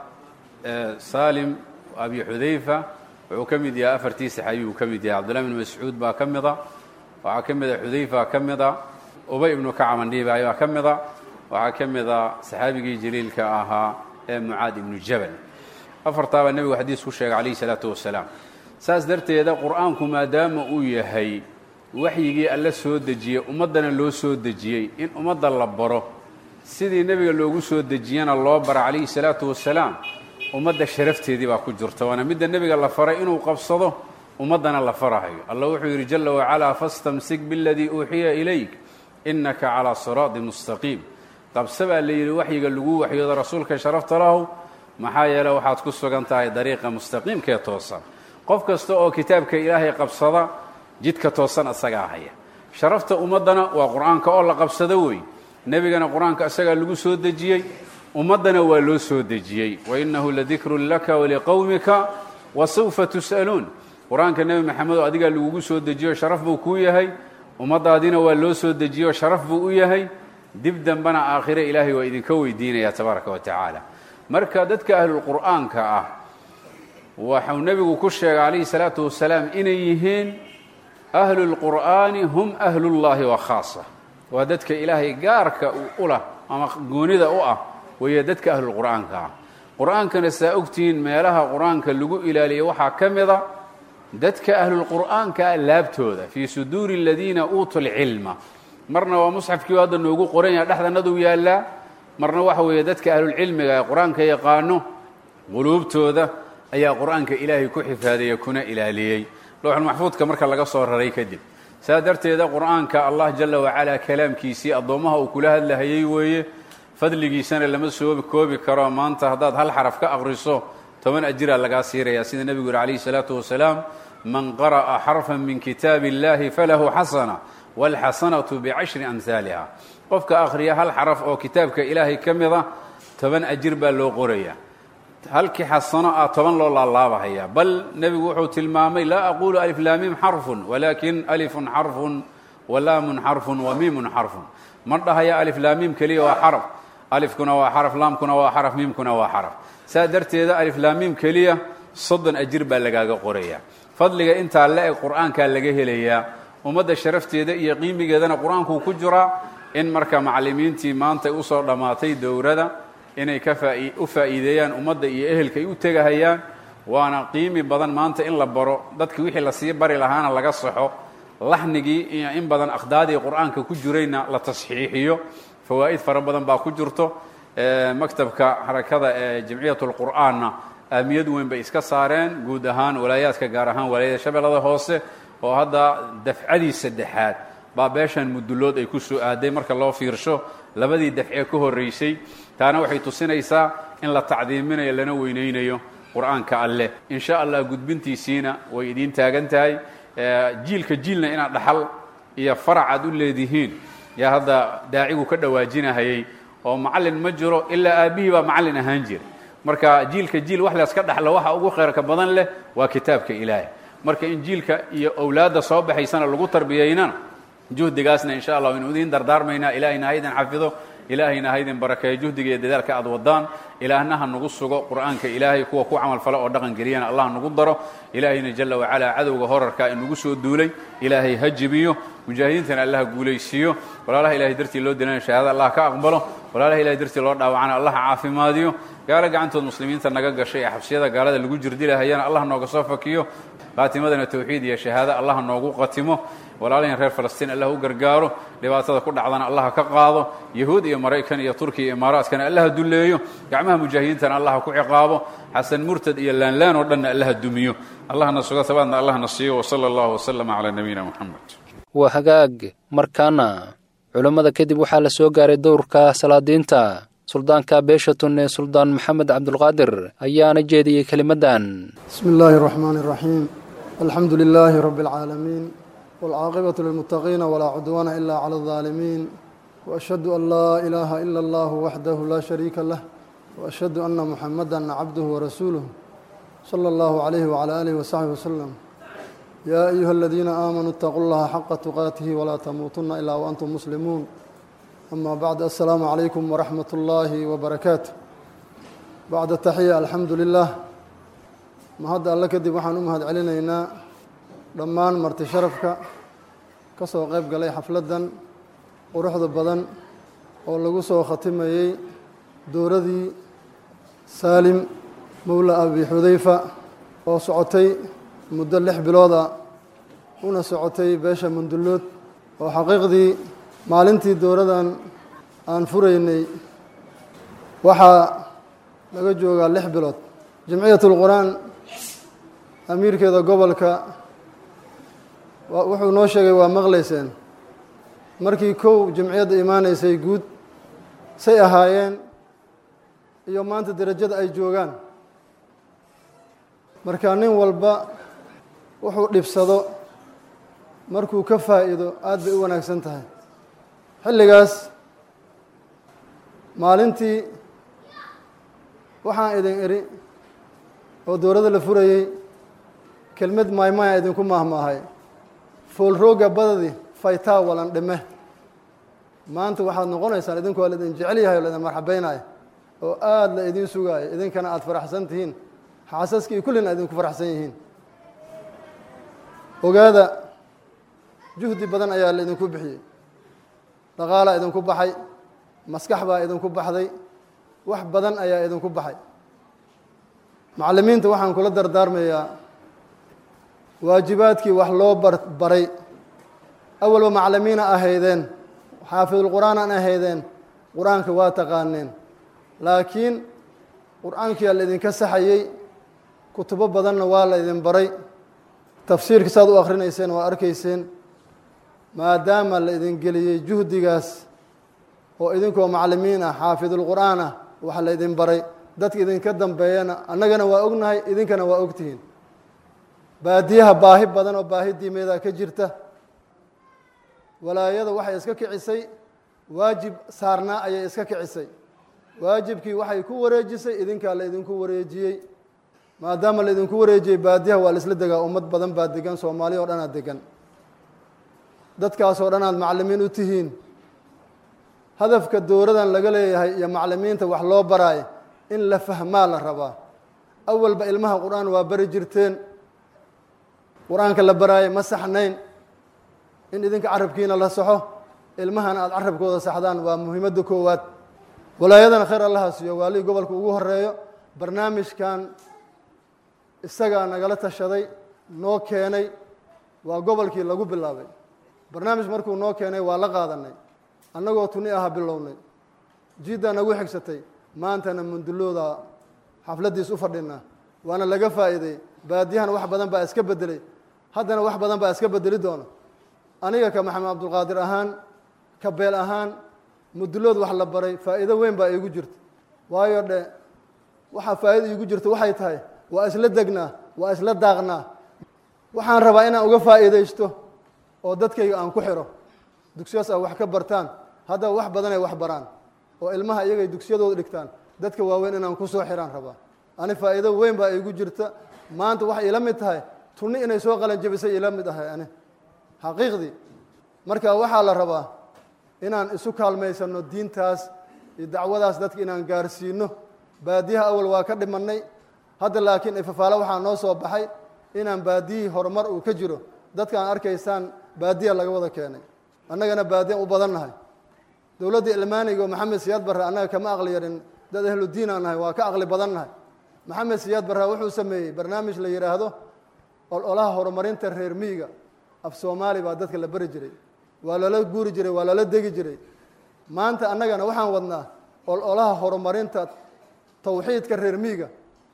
saalim abi xudayfa wuxuu ka mid yahay afartii saxaabi buu ka mid yahay cabdullahi bni mascuud baa ka mida waxaa ka mida xudayfa ka mida ubay ibnu kacbandhiibaay baa ka mida waxaa ka mida saxaabigii jaliilka ahaa ee mucaad ibnu jabal afartaabaa nebigu xadiis ku sheegay calayhi salaatu wasalaam saas darteeda qur-aanku maadaama uu yahay waxyigii alla soo dejiyey ummaddana loo soo dejiyey in ummadda la baro sidii nebiga loogu soo dejiyana loo bara calayhi salaatu wasalaam ummadda sharafteedii baa ku jirta waana midda nebiga la faray inuu qabsado ummaddana la farahayo allah wuxuu yidhi jala wacalaa fastamsik biladii uuxiya ilayk innaka calaa siraadi mustaqiim qabse baa la yidhi waxyiga lagu waxyoodo rasuulka sharafta lahu maxaa yeele waxaad ku sugan tahay dariiqa mustaqiimkee toosan qof kasta oo kitaabka ilaahay qabsada jidka toosan isagaa haya sharafta ummaddana waa qur-aanka oo la qabsado wey nebigana qur-aanka isagaa lagu soo dejiyey ummaddana waa loo soo dejiyey wainahu ladikrun laka waliqowmika wasawfa tus'aluun qur-aanka nebi maxamed oo adigaa lagugu soo dejiyo sharaf buu kuu yahay ummaddaadina waa loo soo dejiyo sharaf buu u yahay dib dambena aakhire ilaahay waa idinka weydiinaya tabaaraka wa tacaala marka dadka ahlulqur'aanka ah waxau nebigu ku sheegay calayhi salaatu wasalaam inay yihiin ahlulqur'aani hum ahlullaahi wa khaasa waa dadka ilaahay gaarka u lah ama goonida u ah weeye dadka ahlulqur'aanka ah qur-aankana saa ogtihiin meelaha qur-aanka lagu ilaaliya waxaa ka mida dadka ahlulqur'aanka laabtooda fii suduuri aladiina uutuu lcilma marna waa musxafkii hadda noogu qoran yaha dhexdanaduu yaallaa marna waxa weeye dadka ahlulcilmiga ee qur-aanka yaqaano quluubtooda ayaa qur-aanka ilaahay ku xifaadeeye kuna ilaaliyey lowxulmaxfuudka marka laga soo raray kadib saa darteeda qur-aanka allah jala wacalaa kalaamkiisii addoommaha uu kula hadlahayey weeye fadligiisana lama soo koobi karo maanta haddaad hal xaraf ka aqriso toban ajiraa lagaa siiraya sida nebigu yihi calayhi salaatu wasalaam man qara'a xarfan min kitaabi illahi falahu xasana waalxasanatu bicashri amhaaliha qofka akhriya hal xaraf oo kitaabka ilaahay ka mida toban ajir baa loo qoraya halkii xasano ah toban loo laalaabahaya bal nebigu wuxuu tilmaamay laa aqulu alif laamim xarfun walaakin alifun xarfun walaamun xarfun wa miimun xarfun ma dhahaya alif laamim keliya waa xaraf alifkuna waa xaraf laamkuna waa xaraf miimkuna waa xaraf saa darteeda alif laamim keliya soddon ajir baa lagaaga qoraya fadliga intaa la eg qur-aankaa laga helayaa ummadda sharafteeda iyo qiimigeedana qur-aankuu ku jiraa in marka macallimiintii maanta usoo dhammaatay dowrada inay ka u faa'iideeyaan ummadda iyo ehelka ay u tegahayaan waana qiimi badan maanta in la baro dadki wixii lasii bari lahaana laga saxo laxnigii iyo in badan akhdaadii qur-aanka ku jirayna la tasxiixiyo fawaa'id fara badan baa ku jirto maktabka xarakada ee jamciyat lqur'aanna ahamiyad weyn bay iska saareen guud ahaan walaayaadka gaar ahaan walaayada shabeellada hoose oo hadda dafcadii saddexaad baa beeshan mudullood ay ku soo aaday marka loo fiirsho labadii dafcee ka horraysay taana waxay tusinaysaa in la tacdiiminayo lana weynaynayo qur-aanka alleh in sha allah gudbintiisiina way idiin taagan tahay jiilka jiilna inaad dhaxal iyo farac aad u leedihiin yaa hadda daacigu ka dhawaajinahayay oo macallin ma jiro ilaa aabbihii baa macallin ahaan jira marka jiilka jiil wax layska dhaxlo waxa ugu khayrka badan leh waa kitaabka ilaahay marka in jiilka iyo owlaadda soo baxaysana lagu tarbiyaynana juhdigaasna insha allah waynu idiin dardaarmaynaa ilaahayna ha idin xafido ilaahayna ha idin barakeeyo juhdiga iyo dadaalka aad wadaan ilaahna ha nagu sugo qur'aanka ilaahay kuwa ku camal fala oo dhaqan geliyana allah nagu daro ilaahayna jala wacalaa cadowga horarka inagu soo duulay ilaahay ha jibiyo mujaahidiintana allah ha guulaysiiyo walaalaha ilahay dartii loo dilana shahaada allah ka aqbalo walaalaha ilahay dartii loo dhaawacana allah ha caafimaadiyo gaalo gacantood muslimiinta naga gashay ee xabsiyada gaalada lagu jirdilahayana allah nooga soo fakiyo qaatimadana tawxiid iyo shahaado allah noogu qatimo walaalahin reer falastiin allah u gargaaro dhibaatada ku dhacdana allah ka qaado yahuud iyo maraykan iyo turkiya iyo imaaraadkana allah dulleeyo gacmaha mujaahidiintana allah ku ciqaabo xasan murtad iyo laanlaan oo dhanna allah dumiyo allahna sugo sabaadna allahna siiyo wsala allahu waslama calaa nabiyina moxamed waa hagaag markaana culammada kadib waxaa la soo gaaray dowrka salaadiinta suldaanka beesha tunne suldaan maxamed cabdulqaadir ayaana jeediyey kelimaddan bismi illaahi اraxmaan اraxiim alxamdu lilaahi rabi اlcaalamiin wاlcaaqibaة lilmuttaqiina walaa cudwaana ila clى اlظaalimiin waashhadu an laa ilaaha ila اllah waxdahu laa shariika lah waashhadu ana muxamada cabduhu warasuuluh salى اllahu عalayhi wعalى alihi wasaxbi waslem yaa ayuha aladiina aamanuu اtaquu llaha xaqa tuqaatihi walaa tamuutuna ilaa waantum muslimuun ama bacd assalaamu calaykum waraxmat ullaahi wabarakaatu bacda taxiya alxamdu lilah mahadda alle kadib waxaan u mahad celinaynaa dhammaan marti sharafka ka soo qayb galay xafladdan quruxda badan oo lagu soo khatimayey dowradii saalim mowla abi xudayfa oo socotay muddo lix bilooda una socotay beesha mundullood oo xaqiiqdii maalintii dowladan aan furaynay waxaa laga joogaa lix bilood jamciyat lqur-aan amiirkeeda gobolka wuxuu noo sheegay waa maqlayseen markii kow jamciyadda imaanaysay guud say ahaayeen iyo maanta derajada ay joogaan marka nin walba wuxuu dhibsado markuu ka faa'iido aad bay u wanaagsan tahay xilligaas maalintii waxaan idin idhi oo dowladda la furayey kelmad maymaya idinku maahmaahay foolrooga badadi faytaa walan dhime maanta waxaad noqonaysaan idinku waa laidin jecel yahay oo laidin marxabeynaya oo aada la idin sugaayo idinkana aada faraxsan tihiin xaasaskii kullina idinku faraxsan yihiin ogaada juhdi badan ayaa la idinku bixiyey dhaqaalaa idinku baxay maskax baa idinku baxday wax badan ayaa idinku baxay macallimiinta waxaan kula dardaarmayaa waajibaadkii wax loo bar baray awalba macallimiina ahaydeen xaafidulqur'aan aan ahaydeen qur-aanka waa taqaaneen laakiin qur-aankiyaa la idinka saxayey kutubo badanna waa la idin baray tafsiirka saad u akrinayseen waa arkayseen maadaama la idin geliyey juhdigaas oo idinkoo macallimiin ah xaafidulqur'aan ah waxa la idin baray dadka idinka dambeeyana annagana waa ognahay idinkana waa ogtihiin baadiyaha baahi badan oo baahi diimeeda ka jirta walaayada waxay iska kicisay waajib saarnaa ayay iska kicisay waajibkii waxay ku wareejisay idinkaa la idinku wareejiyey maadaama la idinku wareejiyey baadiyaha waa la isla degaa ummad badan baa degan soomaaliya oo dhanaad degan dadkaasoo dhan aad macallimiin u tihiin hadafka dowladan laga leeyahay iyo macallimiinta wax loo baraayo in la fahmaa la rabaa awalba ilmaha qur-aan waa bari jirteen qur-aanka la baraayo ma saxnayn in idinka carabkiina la saxo ilmahana aada carabkooda saxdaan waa muhiimadda koowaad walaayadana khayr allaha siiyo waalihii gobolka ugu horeeyo barnaamijkan isagaa nagala tashaday noo keenay waa gobolkii lagu bilaabay barnaamij markuu noo keenay waa la qaadanay annagoo tuni aha bilownay jiddaa nagu xigsatay maantana mundulooda xafladdiis u fadhinaa waana laga faa'iiday baadiyahana wax badan baa iska bedelay haddana wax badan baa iska bedeli doona aniga ka maxamed cabdulqaadir ahaan ka beel ahaan mudulood wax la baray faa'iido weyn baa iigu jirta waayo dhe waxaa faa'iida iigu jirta waxay tahay waa isla degnaa waa isla daaqnaa waxaan rabaa inaan uga faa'iidaysto oo dadkayga aan ku xiro dugsiyaas a wax ka bartaan haddaba wax badanay wax baraan oo ilmaha iyagay dugsiyadooda dhigtaan dadka waaweyn inaan ku soo xiraan rabaa ani faa'iido weyn baa iigu jirta maanta waxay ila mid tahay tunni inay soo qalanjabisay ila mid ahay ani xaqiiqdii marka waxaa la rabaa inaan isu kaalmaysano diintaas iyo dacwadaas dadka inaan gaarsiino baadiyaha awal waa ka dhimannay hadda laakiin ifafaalo waxaa noo soo baxay inaan baadiyihii horumar uu ka jiro dadka aan arkaysaan baadiya laga wada keenay annagana baadiyan u badan nahay dowladda ilmaaniga oo maxamed siyaad barre annaga kama aqli yarin dad ahludiin aan nahay waa ka aqli badan nahay maxamed siyaad barre wuxuu sameeyey barnaamij la yidhaahdo ololaha horumarinta reer miyiga af soomaali baa dadka la beri jiray waa lala guuri jiray waa lala degi jiray maanta annagana waxaan wadnaa ololaha horumarinta tawxiidka reer miyiga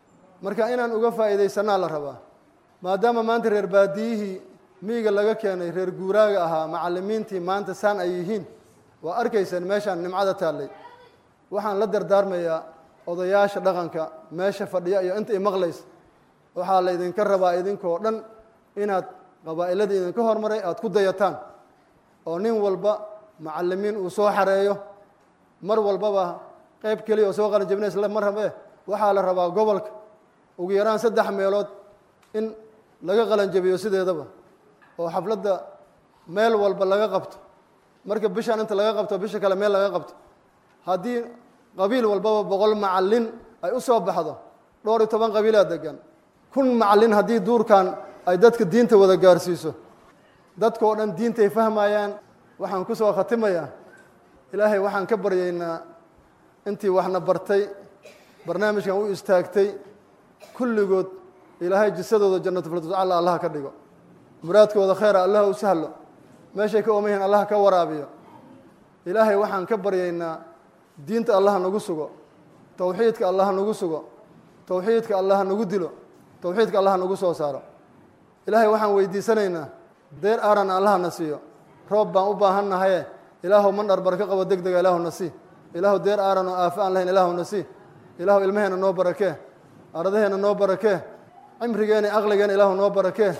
marka inaan uga faa'iidaysanaa la rabaa maadaama maanta reer baadiyihii miyiga laga keenay reer guuraaga ahaa macallimiintii maanta saan ay yihiin waa arkayseen meeshaan nimcada taallay waxaan la dardaarmayaa odayaasha dhaqanka meesha fadhiya iyo inta i maqlaysa waxaa la idinka rabaa idinkoo dhan inaad qabaa'iladii idinka hormaray aada ku dayataan oo nin walba macallimiin uu soo xareeyo mar walbaba qayb keliya oo soo qalanjabinays ma rabe waxaa la rabaa gobolka ugu yaraan saddex meelood in laga qalanjabiyo sideedaba oo xafladda meel walba laga qabto marka bishaan inta laga qabto bisha kale meel laga qabto haddii qabiil walbaba boqol macallin ay u soo baxdo dhowr iyo toban qabiilaa degan kun macallin haddii duurkan ay dadka diinta wada gaarsiiso dadkao dhan diintay fahmayaan waxaan ku soo khatimayaa ilaahay waxaan ka baryaynaa intii waxna bartay barnaamijkan u istaagtay kulligood ilaahay jisadooda jannatufiltacala allah ka dhigo muraadkooda khayra allah u sahlo meeshay ka ooman yihiin allah ka waraabiyo ilaahay waxaan ka baryaynaa diinta allah nagu sugo towxiidka allah nagu sugo towxiidka allah nagu dilo towxiidka allah nagu soo saaro ilaahay waxaan weydiisanaynaa deer aaran allahna siiyo roob baan u baahan nahaye ilaahu man dharbar ka qabo deg dega ilaahu na sii ilaahu deer aaran oo aafo aan lahayn ilaahu na sii ilaahu ilmaheena noo barakee ardaheenna noo barakee cimrigeena aqligeena ilaahu noo barakee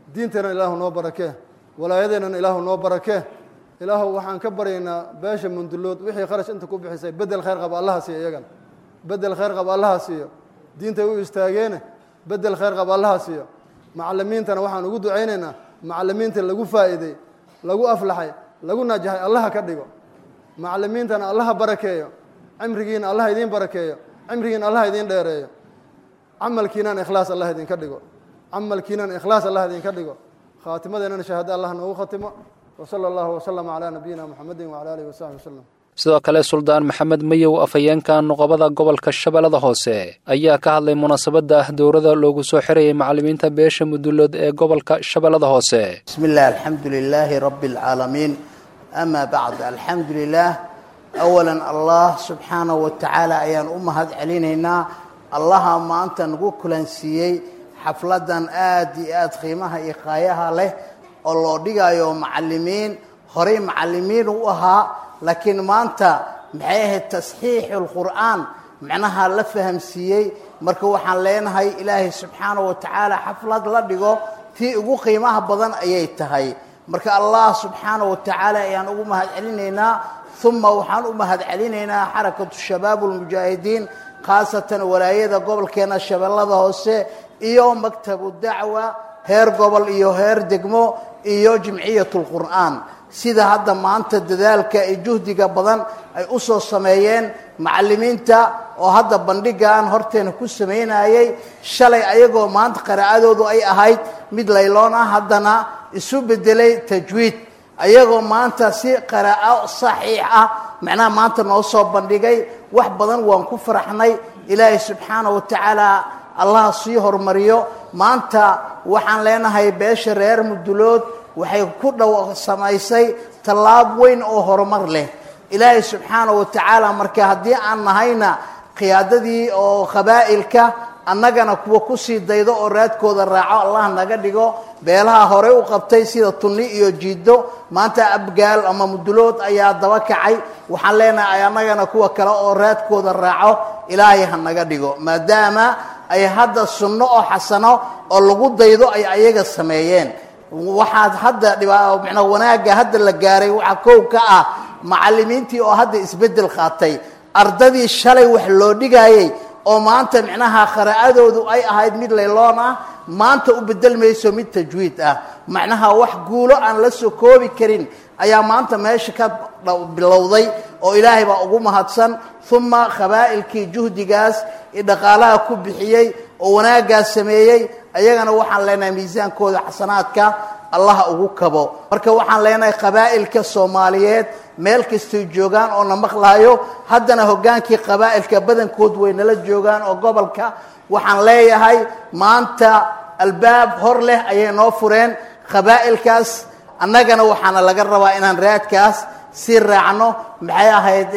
diinteennan ilaahu noo barakee walaayadeennan ilaahu noo barakee ilaahu waxaan ka baryaynaa beesha mundulood wixii kharash inta ku bixisay bedel khayr qaba allaha siiyo iyagana bedel khayr qaba allaha siiyo diintay u istaageene bedel khayr qaba allaha siiyo macallimiintana waxaan ugu ducaynaynaa macallimiinta lagu faa'iiday lagu aflaxay lagu najaxay allaha ka dhigo macallimiintana allaha barakeeyo cimrigiina allaha idiin barakeeyo cimrigiina allaha idiin dheereeyo camalkiinana ikhlaas allah idinka dhigo camalkiinana ikhlaas allah idinka dhigo khaatimadeennana shahaado allah noogu khatimo wsala allahu waslama calaa nabiyina muxamedin wcala alihi wasaxbi waslem sidoo kale suldaan maxamed mayow afhayeenka nuqobada gobolka shabeellada hoose ayaa ka hadlay munaasabadda dowrada loogu soo xirayay macallimiinta beesha mudulood ee gobolka shabeellada hoose bismi illah alxamdu lilaahi rabbi alcaalamiin ama bacd alxamdu lilah awalan allah subxaanahu wa tacaala ayaan u mahad celinaynaa allaha maanta nagu kulansiiyey xafladan aad iyo aad qiimaha iyo qaayaha leh oo loo dhigayo macallimiin horey macallimiin u ahaa laakiin maanta maxay ahayd tasxiixu lqur'aan macnaha la fahamsiiyey marka waxaan leenahay ilaahay subxaana wa tacaala xaflad la dhigo tii ugu qiimaha badan ayay tahay marka allah subxaana wa tacaala ayaan ugu mahad celinaynaa uma waxaan u mahad celinaynaa xarakatu shabaab ulmujaahidiin khaasatan walaayada gobolkeena shabeellada hoose iyo maktabu dacwa heer gobol iyo heer degmo iyo jimciyat lqur'aan sida hadda maanta dadaalka iyo juhdiga badan ay u soo sameeyeen macallimiinta oo hadda bandhigan horteena ku samaynayay shalay ayagoo maanta qiraa'adoodu ay ahayd mid layloon ah haddana isu bedelay tajwiid ayagoo maanta si qiraa'o saxiix ah macnaha maanta noo soo bandhigay wax badan waan ku faraxnay ilaahay subxaana wa tacaala allah sii horumariyo maanta waxaan leenahay beesha reer mudulood waxay ku dhow samaysay tallaab weyn oo horumar leh ilaahay subxaana wa tacaala marka haddii aan nahayna qiyaadadii oo qabaa'ilka annagana kuwa kusii daydo oo raadkooda raaco allah naga dhigo beelaha horey u qabtay sida tunni iyo jiido maanta abgaal ama mudulood ayaa daba kacay waxaan leenahay annagana kuwa kale oo raadkooda raaco ilaahay ha naga dhigo maadaama ay hadda sunno oo xasano oo lagu daydo ay ayaga sameeyeen waxaad hadda dhibmana wanaagga hadda la gaaray waxaa kow ka ah macallimiintii oo hadda isbeddel qaatay ardadii shalay wax loo dhigayey oo maanta micnaha qaraa'adoodu ay ahayd mid layloon ah maanta u bedelmayso mid tajwiid ah macnaha wax guulo aan la soo koobi karin ayaa maanta meesha ka bilowday oo ilaahay baa ugu mahadsan uma qabaa'ilkii juhdigaas iyo dhaqaalaha ku bixiyey oo wanaaggaas sameeyey ayagana waxaan leenahay miisaankooda xasanaadka allaha ugu kabo marka waxaan leenahay qabaa'ilka soomaaliyeed meel kastay joogaan oo na maqlahayo haddana hoggaankii qabaa'ilka badankood way nala joogaan oo gobolka waxaan leeyahay maanta albaab hor leh ayay noo fureen qabaa'ilkaas annagana waxaana laga rabaa inaan raadkaas sii raacno maxay ahayd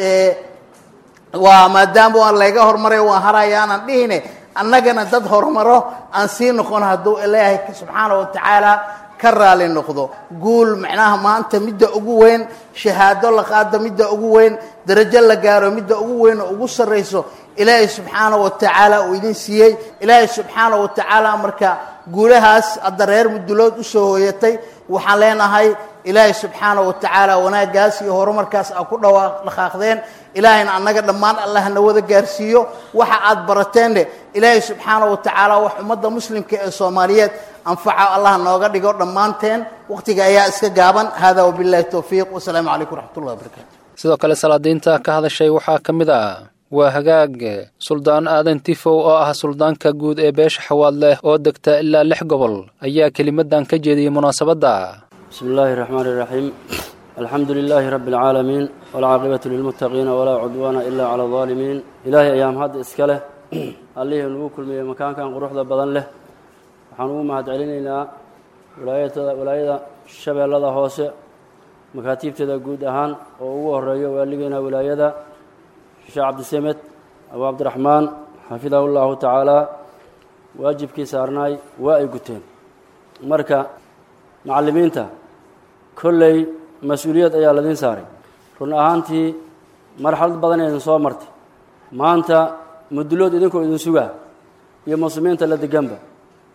waa maadaama waan layga hormaray waan haraya aanan dhihine annagana dad horumaro aan sii noqon hadduu ilaahay subxaana wa tacaala ka raali noqdo guul macnaha maanta midda ugu weyn shahaado la qaado midda ugu weyn darajo la gaaro midda ugu weyn oo ugu sarrayso ilaahay subxaana wa tacaala uu idin siiyey ilaahay subxaana wa tacaala marka guulahaas hadda reer mudulood usoo hooyatay waxaan leenahay ilaahay subxaana wa tacaala wanaaggaas iyo horumarkaas aa ku dhawa dhaqaaqdeen ilaahayna annaga dhammaan allah na wada gaarsiiyo waxa aad barateenne ilaahay subxaana wa tacaala wax ummadda muslimka ee soomaaliyeed anfaca allah nooga dhigo dhammaanteen wakhtiga ayaa iska gaaban hada wabillahi towfiiq wasalaamu calaykum waraxmatullahi wabarakatu sidoo kale salaadiinta ka hadashay waxaa ka mid ah waa hagaag suldaan aadan tifow oo ah suldaanka guud ee beesha xawaad leh oo degta ilaa lix gobol ayaa kelimadan ka jeediyey munaasabadda بسم الله الرحمن الرحيم الحمد لله رب العالمين والعاقبة للمتقين ولا عدوان إلا على الظالمين إلهي أيام هذا إسكاله الله نقول كل مكان كان قروح ذا بدن له وحنو ما علينا ولاية ولاية الشبه الله هوسع مكاتيب تدا جود أهان وهو الرئي واللينا ولاية الشيخ عبد السمت أبو عبد الرحمن حفظه الله تعالى واجب كي سارناي واي قتين مركا macallimiinta kolley mas-uuliyad ayaa ladiin saaray run ahaantii marxalad badan idin soo martay maanta mudulood idinkoo idin sugaa iyo muslimiinta la deganba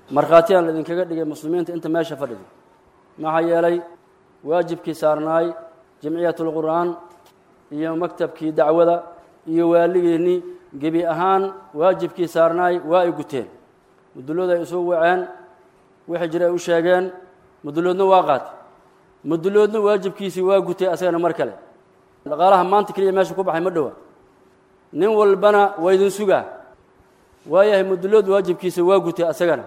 markhaatiyaan idinkaga dhigay muslimiinta inta meesha fadhida maxaa yeelay waajibkii saarnaay jamciyatulqur'aan iyo maktabkii dacwada iyo waaligeennii gebi ahaan waajibkii saarnaay waa ay guteen mudullood ay isu waceen wixii jira ay u sheegeen mudulloodna waa qaatay mudulloodna waajibkiisii waa gutay asagana mar kale dhaqaalaha maanta keliya meesha ku baxay ma dhowa nin walbana waa idin sugaa waayahay mudullood waajibkiisa waa gutay asagana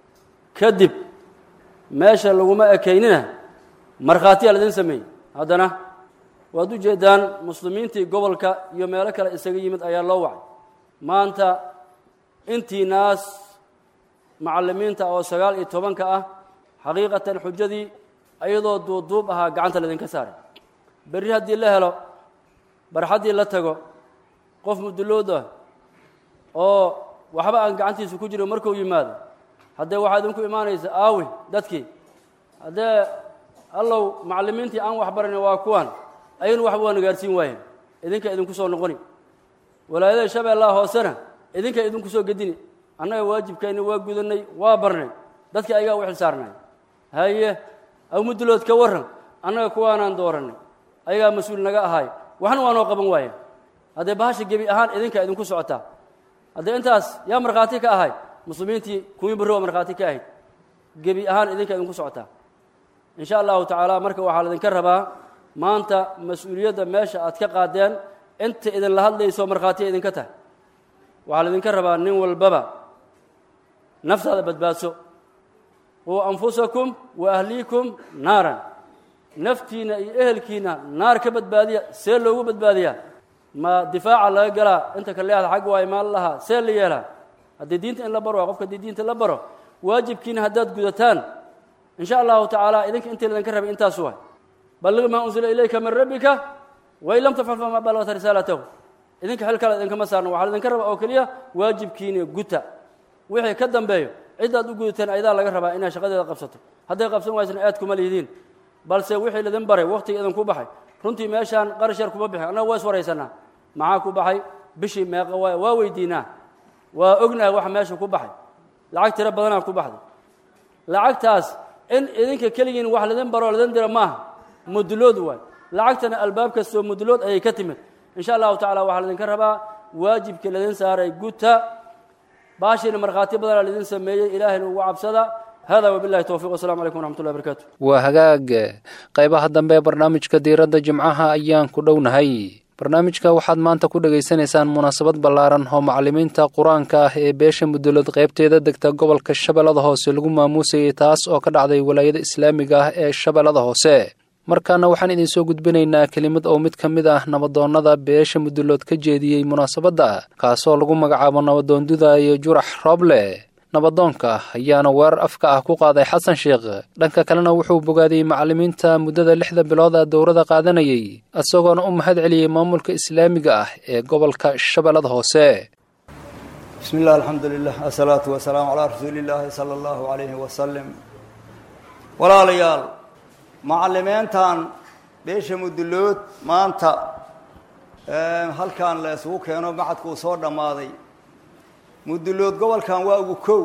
kadib meesha laguma ekaynina markhaatiyaa laidin sameeyey haddana waad u jeeddaan muslimiintii gobolka iyo meelo kale isaga yimid ayaa loo wacay maanta intii naas macallimiinta oo sagaal iyo tobanka ah xaqiiqatan xujadii ayadoo duubduub ahaa gacanta laydinka saaray berri haddii la helo barxaddii la tago qof mudullood ah oo waxba aan gacantiisa ku jiro markuu yimaado haddee waxaa idinku imaanaysa aawi dadkii haddee allow macallimiintii aan waxbaranay waa kuwan ayagnu waxba waa nagaarsiin waayeen idinka idinku soo noqoni walaayada shabeellaha hoosena idinka idinku soo gedini annaga waajibkeenni waa gudanay waa barnay dadkii ayagaa u xil saarnay haye aw muddulood ka warran annaga kuwaanaan dooranay ayagaa mas-uul naga ahaay waxna waa noo qaban waayeen haddee bahasha gebi ahaan idinka idinku socotaa haddee intaas yaa markhaati ka ahay muslimiintii kuwii barri waa markhaati ka ahayd gebi ahaan idinka idinku socotaa in sha allahu tacaala marka waxaa laydinka rabaa maanta mas-uuliyadda meesha aad ka qaadeen inta idinla hadlayso markhaatiya idinka tahay waxaa laydinka rabaa nin walbaba naftaada badbaadso wa anfusakum wa ahliikum naaran naftiinna iyo ehelkiina naar ka badbaadiya see loogu badbaadiyaa ma difaaca laga galaa inta ka leexda xag waa imaan lahaa see la yeelaa haddii diinta in la baro waa qofka haddii diinta la baro waajibkiina haddaad gudataan in sha allahu tacaala idinka intii laydinka rabay intaas waay balliq maa unsila ilayka min rabbika wain lam tafcal famaa balagta risaalatahu idinka xil kale idinkama saarno waxaa laydinka rabaa oo keliya waajibkiina guta wixii ka dambeeyo ciddaad u gudateen ayadaa laga rabaa inay shaqadeeda qabsato hadday qabsan waysna aad kuma lihidiin balse wixii laydin baray wakhtiga idinku baxay runtii meeshaan qarash yar kuma bixin annaga waa is waraysanaa maxaa ku baxay bishii meeqa waay waa weydiinaa waa ognahay waxa meesha ku baxay lacag tiro badanaa ku baxday lacagtaas in idinka keligiin wax laydin baroo laydin dira maaha mudulood waay lacagtana albaab kastoo mudulood ayay ka timid in sha allahu tacala waxaa laydinka rabaa waajibkii laydin saaray guta baashiina markhaati badanaa laydin sameeyey ilaahayna ugu cabsada hada wabilahi towfiq wassalamu calaykum waraxmat ullahi barakaatu waa hagaag qaybaha dambe ee barnaamijka diiradda jimcaha ayaan ku dhownahay barnaamijka waxaad maanta ku dhegaysanaysaan munaasabad ballaaran oo macallimiinta qur-aanka ah ee beesha mudulood qaybteeda degta gobolka shabeellada hoose lagu maamuusayay taas oo ka dhacday walaayada islaamiga ah ee shabeellada hoose markaana waxaan idinsoo gudbinaynaa kelimad oo mid ka mid ah nabadoonnada beesha mudulood ka jeediyey munaasabadda kaasoo lagu magacaabo nabadoonduda iyo jurax rooble nabadoonka ayaana weerar afka ah ku qaaday xasan sheekh dhanka kalena wuxuu bogaadiyey macallimiinta muddada lixda bilooda dowrada qaadanayay isagoona u mahad celiyey maamulka islaamiga ah ee gobolka shabeellada hoose bismi illah alxamdu lilah asalaatu wasalaamu calaa rasuuli illaahi sala allahu calayhi wasalim walaalayaal macallimiintan beesha mudulood maanta halkan la isugu keeno macadkuu soo dhammaaday mudulood gobolkan waa ugu kow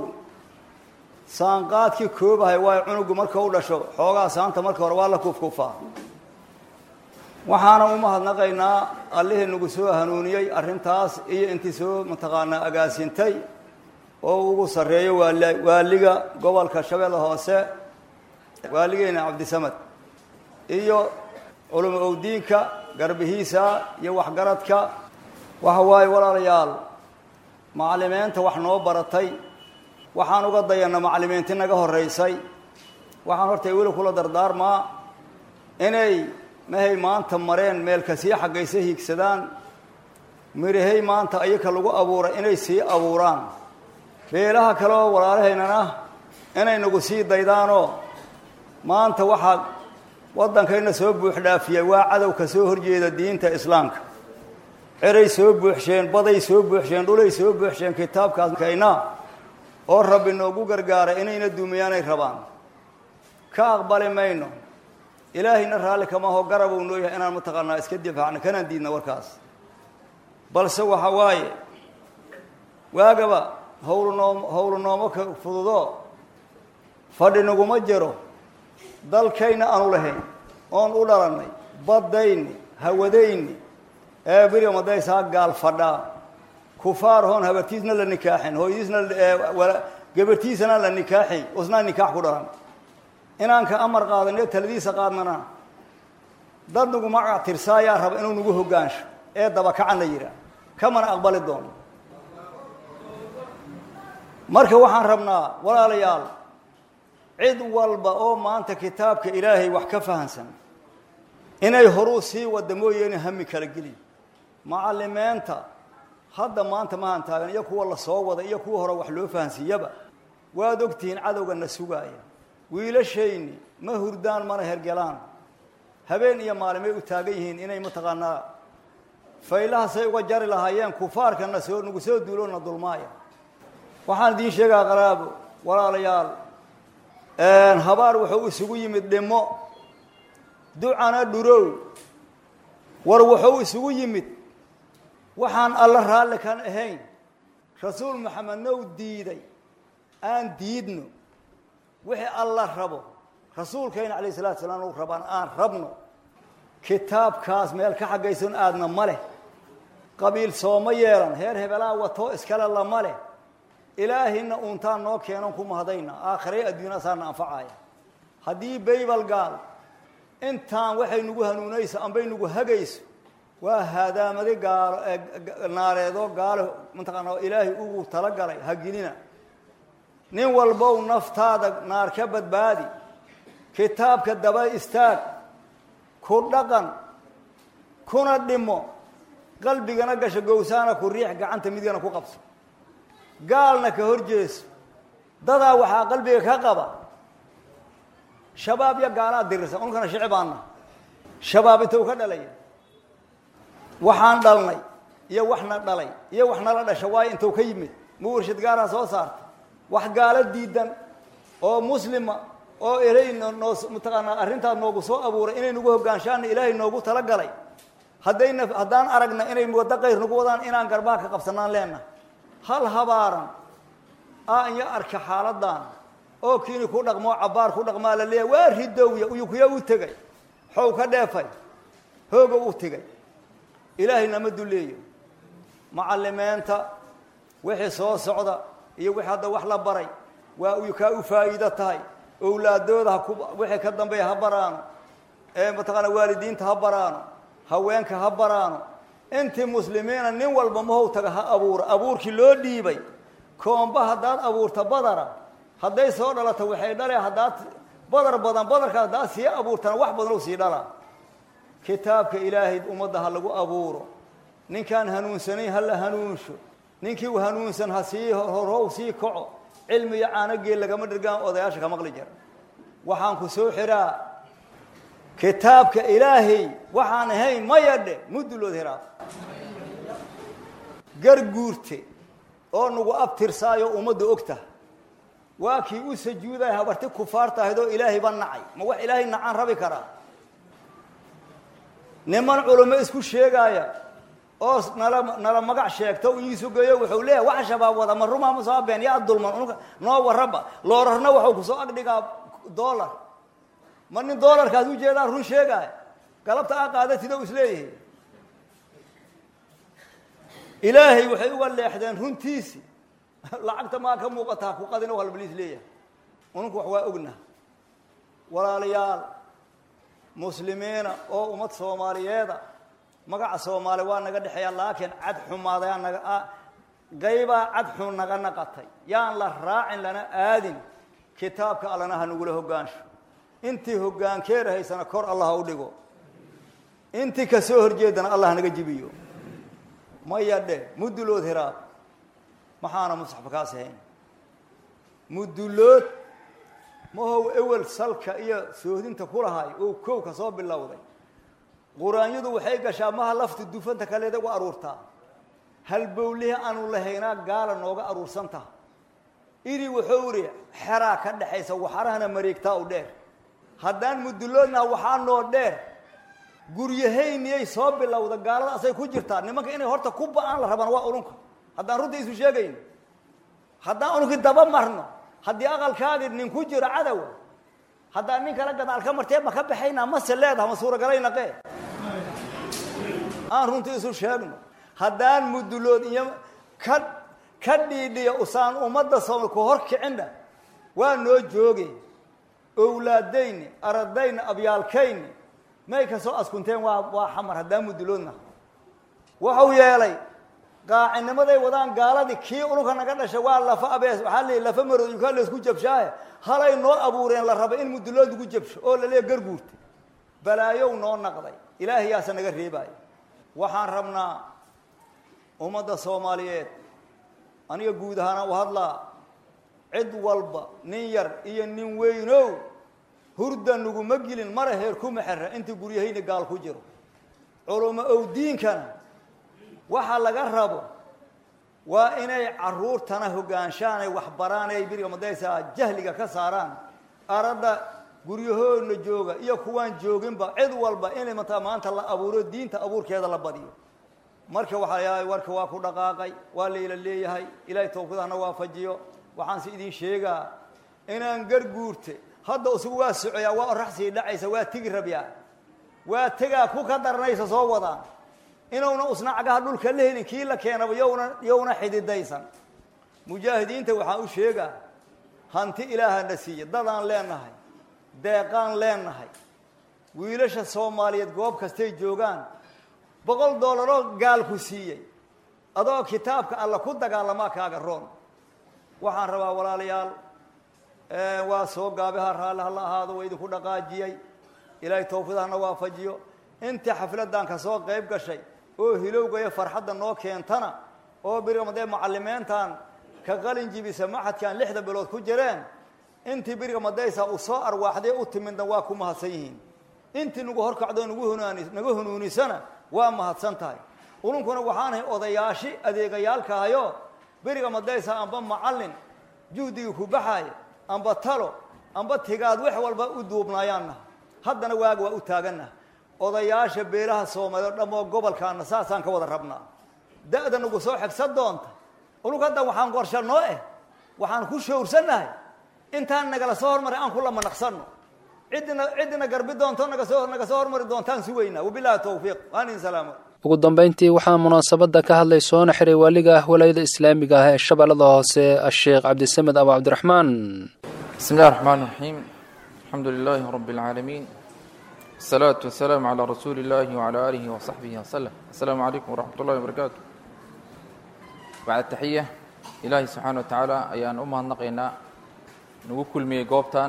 saanqaadkii koobahay waa cunugu marka u dhasho xoogaa saanta marka hore waa la kufkufaa waxaana u mahadnaqaynaa allihii nagu soo hanuuniyey arrintaas iyo intii soo mataqaanaa agaasintay oo ugu sarreeyo waal waaliga gobolka shabeelle hoose waaligeena cabdisamad iyo culamo owdiinka garbihiisa iyo waxgaradka waxa waaye walaalayaal macallimiinta wax noo baratay waxaan uga dayanna macallimiinti naga horraysay waxaan horta weli kula dardaarmaa inay mahay maanta mareen meelka sii xaggaysa hiigsadaan mirahay maanta ayaka lagu abuuray inay sii abuuraan beelaha kale oo walaalahaynana inay nagu sii daydaanoo maanta waxaa waddankayna soo buuxdhaafiyay waa cadowka soo horjeeda diinta islaamka ceray soo buuxsheen baday soo buuxsheen dhulay soo buuxsheen kitaabkaaskayna oo rabbi noogu gargaaray inayna duumiyaanay rabaan ka aqbali mayno ilaahayna raalli kamaho garabuu noo yahay inaan mataqaanaa iska difaacno kanaan diidna warkaas balse waxa waaye waagaba hawlu noom hawlu noomo ka fududo fadhi naguma jiro dalkayna aanu lahayn oon u dhalannay baddayni hawadayni ee beriga madaysaa gaal fadhaa kufaar hoon habartiisna la nikaaxin hooyadiisna gabartiisana la nikaaxin usnaa nikaax ku dhalan inaan ka amar qaadane taladiisa qaadnana dad nagu magac tirsaayaa raba inuu nagu hogaansho ee dabakacan la yidhaah kamana aqbali doono marka waxaan rabnaa walaalayaal cid walba oo maanta kitaabka ilaahay wax ka fahansan inay horuu sii wada mooyeene hami kala geliy macallimeenta hadda maanta mahan taagan iyo kuwa la soo wada iyo kuwa hore wax loo fahansiiyaba waad ogtihiin cadowga na sugaaya wiilashayni ma hurdaan mana hergelaan habeen iyo maalimay u taagan yihiin inay mataqaanaa faylahasay uga jari lahaayeen kufaarkana soo nagu soo duuloona dulmaaya waxaan idiin sheegaa qaraabo walaalayaal habaar wuxuu isugu yimid dhimo ducana dhurow war wuxuu isugu yimid waxaan alla raalli kan ahayn rasuul maxamednow diiday aan diidno wixii alla rabo rasuulkayna calayh salatu salaam u rabaan aan rabno kitaabkaas meel ka xaggaysan aadna ma leh qabiil sooma yeelan heer hebelaa watoo iskale lama leh ilaahina uuntaan noo keenon ku mahadayna aakhiray adduunya saana anfacaya haddii baybal gaal intaan waxay nagu hanuunayso ambay nagu hagayso waa haadaamadi gaalo naareedoo gaalo mataqaana ilaahay ugu talagalay hagelina nin walbow naftaada naar ka badbaadi kitaabka daba istaag ku dhaqan kuna dhimo qalbigana gasho gowsaana ku riix gacanta midigana ku qabso gaalna ka hor jeeso dadaa waxaa qalbiga ka qaba shabaab iyo gaalaa dirirsan unkana shicibaana shabaab intuu ka dhalaya waxaan dhalnay iyo waxna dhalay iyo wax nala dhasha waayo intuu ka yimid ma warshad gaaraa soo saarta wax gaalo diidan oo muslima oo erey noo mataqaanaa arrintaas noogu soo abuuray inay nagu hogaanshaana ilaahay noogu talagalay haddayna haddaan aragna inay waddo qayr nagu wadaan inaan garbaa ka qabsanaan leenna hal habaaran a iyo arka xaaladan oo kiini ku dhaqmoo cabbaar ku dhaqmaa la leeyahay waa ridowya uyukuya u tegay xow ka dheefay hooga u tegay ilaahay nama duleeyo macallimeenta wixii soo socda iyo wixii hadda wax la baray waa uyukaa u faa'iido tahay owlaadooda haku wixii ka dambeeya ha baraano ee mataqaana waalidiinta ha baraano haweenka ha baraano intii muslimiina nin walba mahow taga ha abuuro abuurkii loo dhiibay koomba haddaad abuurta badara hadday soo dhalato waxay dhale haddaad badar badan badarka haddaad sii abuurtana wax badan u sii dhalaa kitaabka ilaahay ummadda ha lagu abuuro ninkaan hanuunsanayn ha la hanuunsho ninkii u hanuunsan ha sii horhow sii kaco cilmi iyo caanogeel lagama dhirgaan odayaasha ka maqli jira waxaan ku soo xiraa kitaabka ilaahay waxaan ahayn maya dhe mudulood hiraa garguurte oo nagu abtirsaayo ummadda og taha waa kii u sajuudaya habarti kufaarta ahayd oo ilaahayba nacay ma wax ilaahay nacaan rabi karaa niman culamo isku sheegaaya oo nala nala magac sheegta u iisu geeyo wuxuu leeyahay wax shabaab wada ma rumaa ma soo been yaa dulman unka noo warraba loorarna waxuu kusoo agdhigaa dollar ma nin dollarkaas u jeedaan run sheegaaya galabta aa qaadatida u isleeyahay ilaahay waxay uga leexdeen runtiisi lacagta maa ka muuqataa ku qadina halbaliis leeyahay ununku wax waa ogna walaalayaal muslimiina oo ummad soomaaliyeeda magaca soomaali waa naga dhexeeya laakiin cad xumaadayaa naga qaybaa cad xun naga naqatay yaan la raacin lana aadin kitaabka allana ha nagula hogaansho intii hogaankeeda haysana kor allah ha u dhigo intii ka soo horjeedana allah naga jibiyo maya dhe mudulood hiraab maxaana musxafka kaas ahayn mudulood mahow ewel salka iyo soohdinta ku lahay oo kow ka soo bilowday qur-aanyadu waxay gashaa maha lafta dufanta kaleeda u aruurtaa halbowlihi aanu lahaynaa gaala nooga aruursan taha idii wuxuu idhi xeraa ka dhexaysa waxarahana mareegtaa u dheer haddaan muduloodnaha waxaa noo dheer guryahayniyay soo bilowda gaalada asay ku jirtaa nimanka inay horta ku ba-aan la rabaan waa ulunka haddaan runta isu sheegayn haddaan ununkii daba marno haddii aqalkaagii nin ku jiro cadowa haddaa nin kala gadaal ka martee ma ka baxaynaa mase leedaha ma suuragalaynae aan runtii isu sheegno haddaan mudulood iyo ka ka dhiidhiya usaan ummadda sooma ku hor kicinna waa noo jooge owlaadayni aradayni abyaalkayni may ka soo askunteen waa waa xamar haddaan muduloodna wuxuu yeelay qaacinimaday wadaan gaaladii kii ulunka naga dhashay waa lafa abees waxaa la lafa marooyinkaa laysku jabshaaye halay noo abuureen la raba in mudulood lagu jabsho oo la leeya garguurta balaayow noo naqday ilaahayaasa naga reebaayo waxaan rabnaa ummadda soomaaliyeed aniga guud ahaana u hadlaa cid walba nin yar iyo nin weynow hurda naguma gelin mara heer kuma xera intii guryahayni gaal ku jiro culumo ow diinkana waxa laga rabo waa inay caruurtana hogaanshaan ay waxbaraan ay biriga madaysaa jahliga ka saaraan aradda guryahoodna jooga iyo kuwaan jooginba cid walba inay mataa maanta la abuuro diinta abuurkeeda la badiyo marka waxaa yahay warka waa ku dhaqaaqay waa layla leeyahay ilaahay tawfiidahana waafajiyo waxaanse idin sheegaa inaan garguurte hadda isagu waa socoyaa waa oraxsii dhacaysa waa tegi rabyaa waa tegaa ku ka daranaysa soo wadaan inuuna usna cagaha dhulka la helin kii la keenaba yowna yowna xididaysan mujaahidiinta waxaan u sheegaa hanti ilaahana siiya dadaan leenahay deeqaan leenahay wiilasha soomaaliyeed goob kastay joogaan boqol doolaroo gaalku siiyey adoo kitaabka alla ku dagaalamaa kaaga roon waxaan rabaa walaalayaal waa soo gaabiha raalli hala ahaado waa idinku dhaqaajiyey ilaahay tawfiidahana waafajiyo inta xafladdan ka soo qayb gashay oo hilowga iyo farxadda noo keentana oo birigamadee macalimiintan ka qalin jibisa maxadkan lixda bilood ku jireen intii biriga madaysa uu soo arwaaxday u timidna waa ku mahadsan yihiin intii nagu horkacdo nagu hunaani naga hunuunisana waa mahadsan tahay ununkuna waxaanahay odayaashi adeegayaalkahayo beriga madaysa amba macallin juhdigii ku baxaaya amba talo amba tigaad wax walba u duubnaayaanna haddana waaga waa u taaganna odayaasha beelaha soomaaliya o dhammoo gobolkaana saasaan ka wada rabnaa da-da nagu soo xigsan doonta unug hadda waxaan qorsha noo eh waxaan ku shawrsannahay intaan nagala soo hormaray aan kula manaqsanno ciddina ciddina garbi doonto nagasoo naga soo hormari doontaan sugaynaa wabilahi tawfiiq waanin salaamo ugu dambayntii waxaa munaasabadda ka hadlay soona xiray waaliga ah walaayada islaamiga ah ee shabeellada hoose asheekh cabdisamed abu cabdiraxmaan bismi illahi raxmaan raxiim alxamdu lilaahi rabbi اlcaalamiin asalaatu wasalaamu calaa rasuuli illahi wacala aalihi wasaxbihi waslem assalaamu calaykum waraxmat ullahi wabarakaatu bacda taxiya ilaahi subxaana wa tacaala ayaan u mahadnaqaynaa nagu kulmiyey goobtan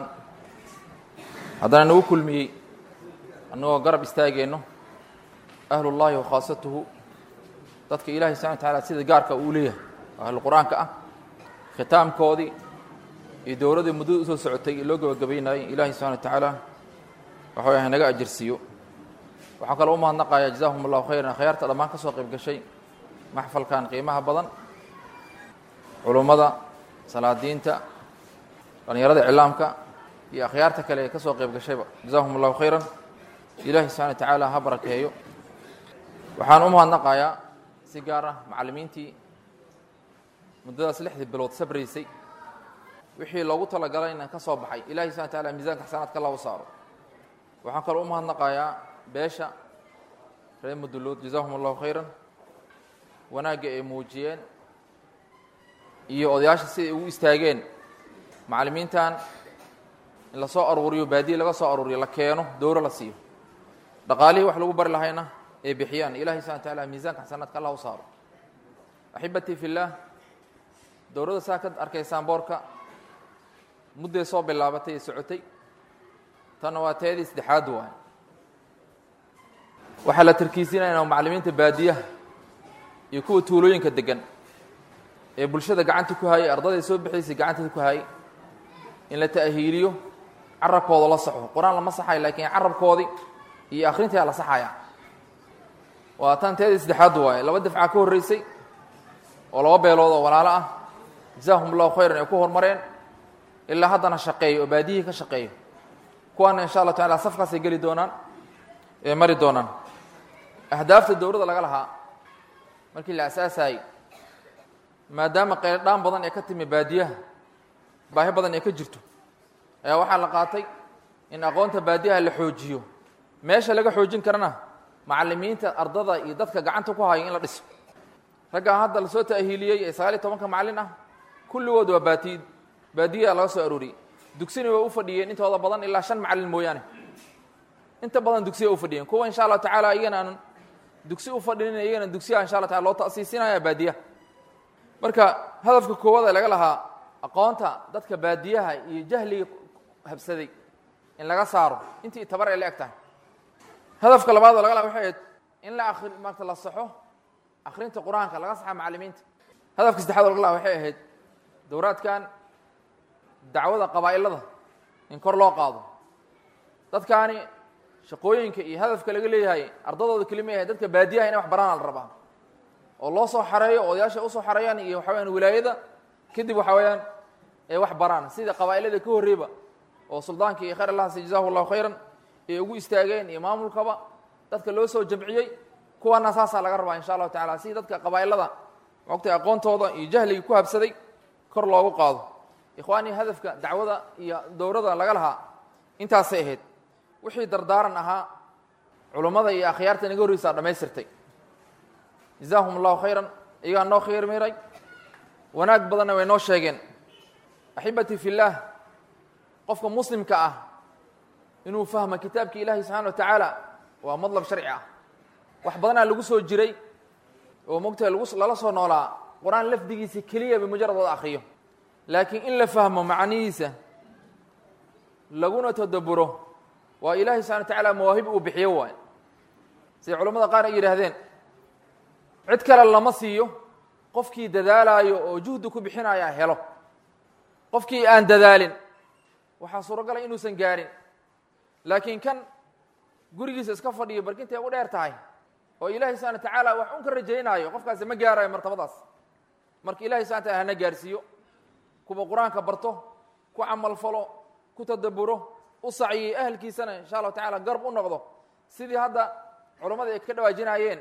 haddana nagu kulmiyey annagoo garab istaageenno ahlullahi wa khaasatuhu dadka ilaahay subxana wa tacaala sida gaarka uu leeyahay oo ahlu qur-aanka ah khitaamkoodii iyo dowladdii muddada usoo socotay ee loo gabagabaynayay ilaahay subxana wa tacaala waxa way naga ajirsiiyo waxaan kaloo u mahadnaqayaa jazahum allahu khayran akhyaarta dhammaan ka soo qayb gashay maxfalkan qiimaha badan culummada salaadiinta dhallinyarada iclaamka iyo akhyaarta kale ee ka soo qayb gashayba jazahum allahu khayran ilaahay subxana wa tacaala ha barakeeyo waxaan u mahadnaqayaa si gaar ah macallimiintii muddadaas lixdii bilood sabraysay wixii loogu talagalayna ka soo baxay ilahay subxana wa taala miisaanka xasanaadka allah u saaro waxaan kaloo u mahadnaqayaa beesha reer mudulood jazahum allahu khayran wanaagga ay muujiyeen iyo odayaasha siday ugu istaageen macallimiintan in la soo aruuriyo baadiye laga soo aruuriyo la keeno dowro la siiyo dhaqaalihii wax lagu bari lahayna ay bixiyaan ilahay subxana wa taala miisaanka xasanaadka allah u saaro axibatii fi اllaah dowladda saa ka arkaysaan boorka mudday soo bilaabatay ee socotay tanna waa teedii saddexaad waay waxaa la tarkiisinayna macallimiinta baadiyaha iyo kuwa tuulooyinka degan ee bulshada gacanta ku hayay ardayday soo bixiysay gacanteeda ku hayay in la ta'hiiliyo carabkooda la saxo qur-aan lama saxayo laakiin carabkoodii iyo akhrintaa la saxaya waa tan teedii saddexaad waaye laba dafca ka horreysay oo laba beelood oo walaalo ah jazaahum allahu khayran ay ku horumareen ilaa haddana shaqeeyo oo baadiyihii ka shaqeeyo kuwaana insha allah tacala safkaasay geli doonaan ee mari doonaan ahdaafta dowladda laga lahaa markii la asaasaayey maadaama qayldhaan badan ee ka timi baadiyaha baahi badan ay ka jirto ayaa waxaa la qaatay in aqoonta baadiyaha la xoojiyo meesha laga xoojin karana macalimiinta ardada iyo dadka gacanta ku haya in la dhiso raggaan hadda lasoo ta'hiiliyey ee sagaal iyo tobanka macallin ah kulligood waa baati baadiyaa laga soo arooriyey dugsina way u fadhiyeen intooda badan ilaa shan macallin mooyaane inta badan dugsiya u fadhiyeen kuwa insha allah tacaala iyagana aan dugsi u fadhinin iyagana dugsiya insha allah taala loo ta'siisinaya baadiyaha marka hadafka koowaad ee laga lahaa aqoonta dadka baadiyaha iyo jahliga habsaday in laga saaro intii tabar ay la eg tahay hadafka labaad oo laga laha waxay ahayd in la akri maarata la saxo akrinta qur-aanka laga saxa macalimiinta hadafka saddexaad oo laga laha waxay ahayd dowraadkan dacwada qabaa'ilada in kor loo qaado dadkaani shaqooyinka iyo hadafka laga leeyahay ardadooda kelima yahay dadka baadiyaha inay wax baraana la rabaa oo loo soo xareeyo odayaasha usoo xareeyaan iyo waxa weyaan wilaayada kadib waxa weeyaan ay wax baraan sida qabaa'ilada ka horreyba oo suldaanka iyo khayr allahasi jazahu allahu khayran ay ugu istaageen iyo maamulkaba dadka loo soo jamciyey kuwaana saasaa laga rabaa insha allahu tacala si dadka qabaa'ilada maogtay aqoontooda iyo jahligii ku habsaday kor loogu qaado ikhwaanii hadafka dacwada iyo dowrada laga lahaa intaasay ahayd wixii dardaaran ahaa culummada iyo akhyaarta inaga horreysaa dhammaystirtay jazaahum allahu khayran iyagaa noo khayr miray wanaag badanna way noo sheegeen axibatii fi llaah qofka muslimka ah inuu fahmo kitaabka ilaahi subxana wa tacaala waa madlab sharci ah wax badanaa lagu soo jiray oo mogtahay lagu lala soo noolaa qur-aan lafdigiisa keliya bimujarad wada akriyo laakiin in la fahmo macnihiisa laguna tadaburo waa ilaahi subxana wa tacaala mawaahib uu bixiyo waay siday culamada qaar ay yidhaahdeen cid kale lama siiyo qofkii dadaalaayo oo juhdi ku bixinaya helo qofkii aan dadaalin waxaa suuragala inuusan gaarin laakiin kan gurigiisa iska fadhiyo barkintay u dheer tahay oo ilaahay subxana wa tacaala wax un ka rajaynaayo qofkaasi ma gaarayo martabadaas marka ilahay subxana wataala hana gaarsiiyo kuwa qur-aanka barto ku camalfalo ku tadaburo u saciyey ahalkiisana insha allahu tacala garb u noqdo sidii hadda culammada ay ka dhawaajinaayeen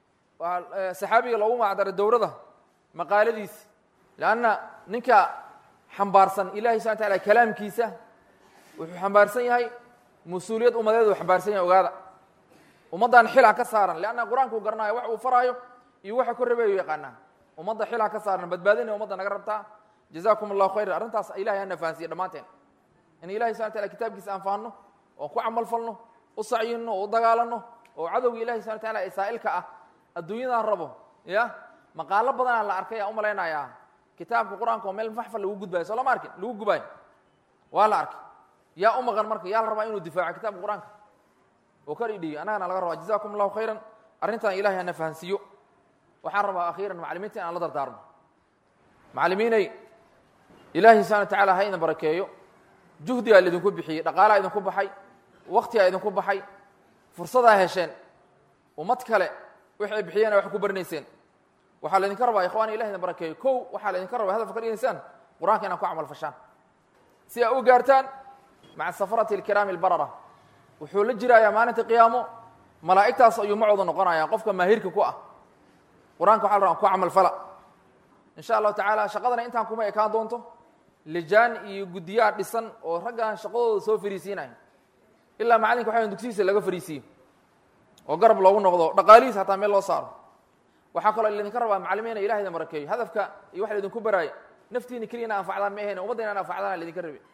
saxaabiga loogu magacdaray dowrada maqaaladiisi leanna ninka xambaarsan ilahay subxana wataala kalaamkiisa wuxuu xambaarsan yahay mas-uuliyad ummadeed uu xambaarsan yahay ogaada ummaddan xilaa ka saaran leanna qur-aanka uu garanayo wax uu faraayo iyo waxa ka rabeeyu yaqaanaa ummadda xilaa ka saaran badbaadinaya ummadda naga rabtaa jazakum allahu khayran arrintaas ilahay hana fahansiye dhammaanteen in ilahay subxana wataala kitaabkiisa aan fahanno oo ku camal falno u sacyinno oo u dagaalanno oo cadowga ilahi subxana wataala ee saa'ilka ah adduunyadan rabo ya maqaalo badanaa la arkay aa u malaynayaa kitaabka qur-aanka oo meel maxfal lagu gudbayo soo lama arkin lagu gubaayo waa la arkay yaa u maqan marka yaa la rabaa inuu difaaco kitaabka qur-aanka oo kar idhiyo annagana laga rabaa jazakum allahu khayran arrintan ilahay hana fahansiiyo waxaan rabaa akhiiran macalimiinta in aan la dardaarno macalimiinay ilaahay subxana wa tacala ha idin barakeeyo juhdigaa idinku bixiyey dhaqaalaa idinku baxay waktigaa idinku baxay fursadaa hesheen ummad kale wixi ay bixiyeen wax ku baranayseen waxaa laydinka rabaa ikhwani ilah idin barakeeyo kow waxaa laydinka rabaa hadafka ka dhigaysaan qur-aanka inaan ku camal fashaan si aa u gaartaan maca safarati alkiraami albarara wuxuu la jiraayaa maalinta qiyaamo malaa'igtaas ayuu macooda noqonayaa qofka maahirka ku ah qur-aanka waxa la rabaa ku camal fala insha allahu tacaala shaqadana intaan kuma ekaan doonto lijaan iyo guddiyaa dhisan oo raggan shaqadooda soo fariisiinaya ilaa macalinka waxa dugsihiisa laga fariisiiyo oo garab loogu noqdo dhaqaalihiis hataa meel loo saaro waxaa kaloo laydinka rabaa macalimiina ilah idin barakeeyo hadafka iyo waxa laydinku baraayo naftiina keliya ina anfacdaan ma ahayn ummadda inaan anfacdaan laydinka rabe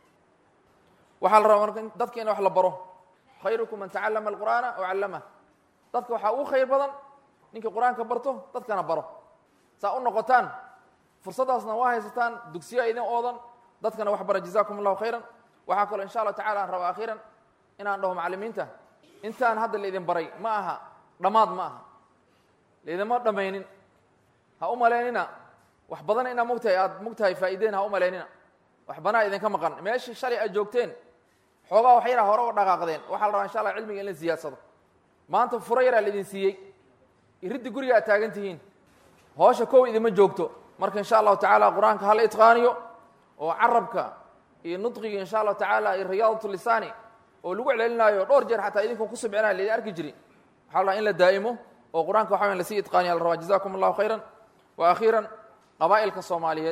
waxaa la rabaa marka dadka in wax la baro khayrukum man tacallama alqur'aana aw callamah dadka waxaa ugu khayr badan ninka qur-aanka barto dadkana baro saa u noqotaan fursaddaasna waa haysataan dugsiya idin oodan dadkana wax bara jazakum allahu khayran waxaa kaloo insha allahu tacala aan rabaa akhiiran inaan dhaho macalimiinta intaan hadda laidin baray ma aha dhammaad ma aha laydinma dhammaynin ha u malaynina wax badan inaa mogtahay aad mogtahay faa'iideen ha u malaynina wax banaa idinka maqan meeshii shalay aad joogteen xoogaa wax yaraa hore u dhaqaaqdeen waxaa la rabaa insha allah cilmiga in la siyaadsado maanta furo yaraa laidin siiyey iriddi guriga aad taagan tihiin hoosha kow idima joogto marka insha allahu tacaala qur-aanka hala itqaaniyo oo carabka iyo nudqiga insha allahu tacaala iyo riyaadatu lisaani oo lagu celcelinaayo dhowr jeer xataa idinko ku subcinaya laydin arki jiri waxaa la rabaa in la daa'imo oo qur-aanka waxa weyan lasii itqaaniya la rabaa jazakum allahu khayran wa akhiiran qabaa'ilka soomaaliyeed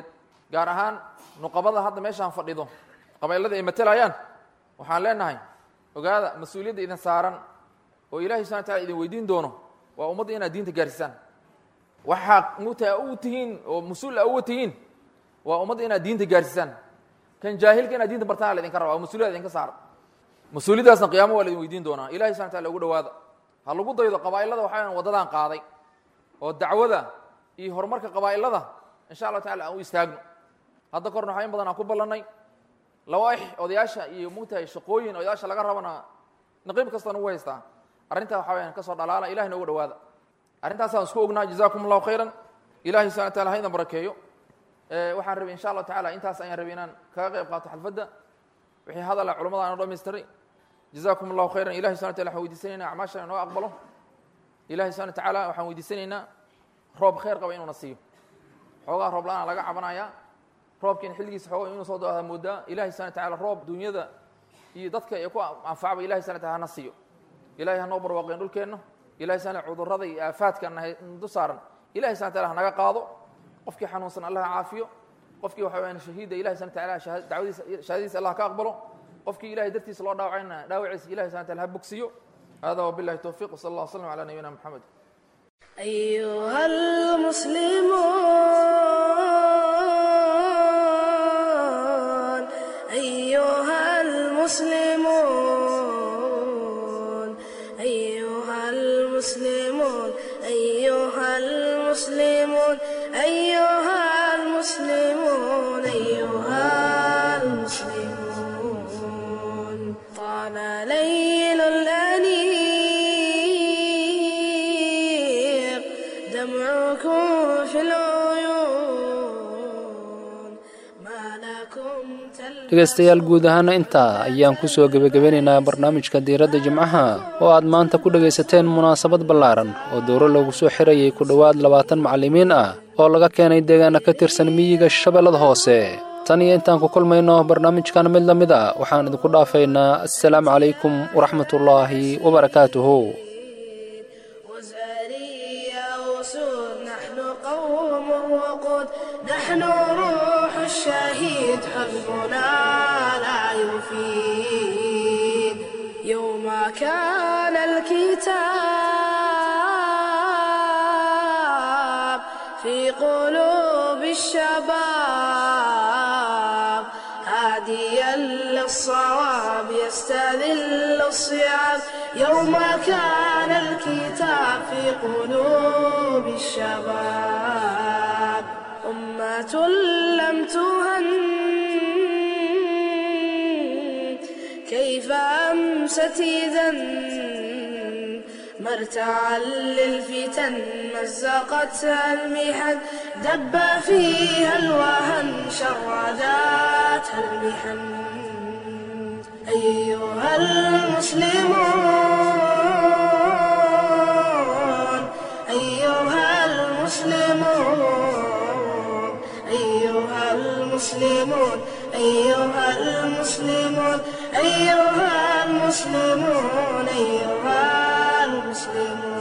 gaar ahaan nuqabada hadda meeshaan fadhido qabaylada ay matelayaan waxaan leenahay ogaada mas-uuliyadda idin saaran oo ilahay subxana wa tacala idin weydiin doono waa ummadda inaad diinta gaarsiisaan waxaa muta u tihiin oo mas-uul a uga tihiin waa ummadda inaad diinta gaarsiisaan kan jaahilka inaad diinta bartaan laydinka raba waa mas-uliyad idinka saara mas-uuliyaddaasna qiyaamo waa laidin weydiin doonaa ilahay subxana wataala ugu dhawaada ha lagu daydo qabaa'ilada waxaa waddadan qaaday oo dacwada iyo horumarka qabaa'ilada insha allahu tacala aan u istaagno hadda korna waxaa in badan aan ku ballannay lawaaix odayaasha iyo mugtahay shaqooyin odayaasha laga rabana naqiib kastaan ugu haystaa arrintaa waxaa wayaan ka soo dhalaala ilahina uga dhawaada arrintaasaan isku ognaa jazakum allahu khayran ilahay subxana wataala ha idan barakeeyo waxaan rabay insha allahu tacala intaas ayaan rabay inaan kaga qayb qaato xalfadda wixii hadala culamada aan dhamaystiray jazakum allahu khayran ilahi subxana wataala waxaan weydiisanaynaa acmaashan inoo aqbalo ilahi subxana watacaala waxaan weydiisanaynaa roob khayr qaba inuuna siiyo xoogaa roob la-aan laga cabanayaa roobkiina xilligiisa xooga inuu soo dooda moodaa ilahi subxana watacaala roob dunyada iyo dadka ee ku anfacba ilahi subxana wataala hana siiyo ilahay hanoo barwaaqeen dhulkeenna ilahi subxana cudurrada iyo aafaadka du saaran ilahi subxana wataala hanaga qaado qofkii xanuunsan allah ha caafiyo qofkii waxa weyaan shahiida ilahi subxana wataala dacwadiisa shahaadadiisa allah ka aqbalo qofkii ilahay dartiisa loo dhaawacayna dhaawaciisa ilahi subxana wataala ha bogsiyo hada wabillahi towfiq wsala allah wslam ala nabiyina moxamed أيها المسلمون أيها المسلمون أيها المسلمون أيها المسلمون أيها المسلمون أيها المسلمون طال ليل الأنيق دمعكم في العيون ما لكم dhegaystayaal guud ahaana intaa ayaan ku soo gebagabeynaynaa barnaamijka diiradda jimcaha oo aad maanta ku dhegaysateen munaasabad ballaaran oo dowro loogu soo xirayay ku dhowaad labaatan macallimiin ah oo laga keenay deegaana ka tirsan miyiga shabeellada hoose tan iyo intaan ku kulmayno barnaamijkan mid la mid a waxaan idinku dhaafaynaa assalaamu calaykum waraxmatullaahi wabarakaatuhu وزاريا وسود نحن قوم وقود نحن روح الشهيد حزبنا لا يفيد يوم كان الكتاب في قلوب الشباب هاديا للصواب يستذل الصيام يوم كان الكتاب في قلوب الشباب أمة لم تهن كيف أمست إذا مرتعا للفتن مزقتها المحن دب فيها الوهن شرداتها المحن أيها المسلمون أيها المسلمون أيها المسلمون أيها المسلمون أيها المسلمون أيها المسلمون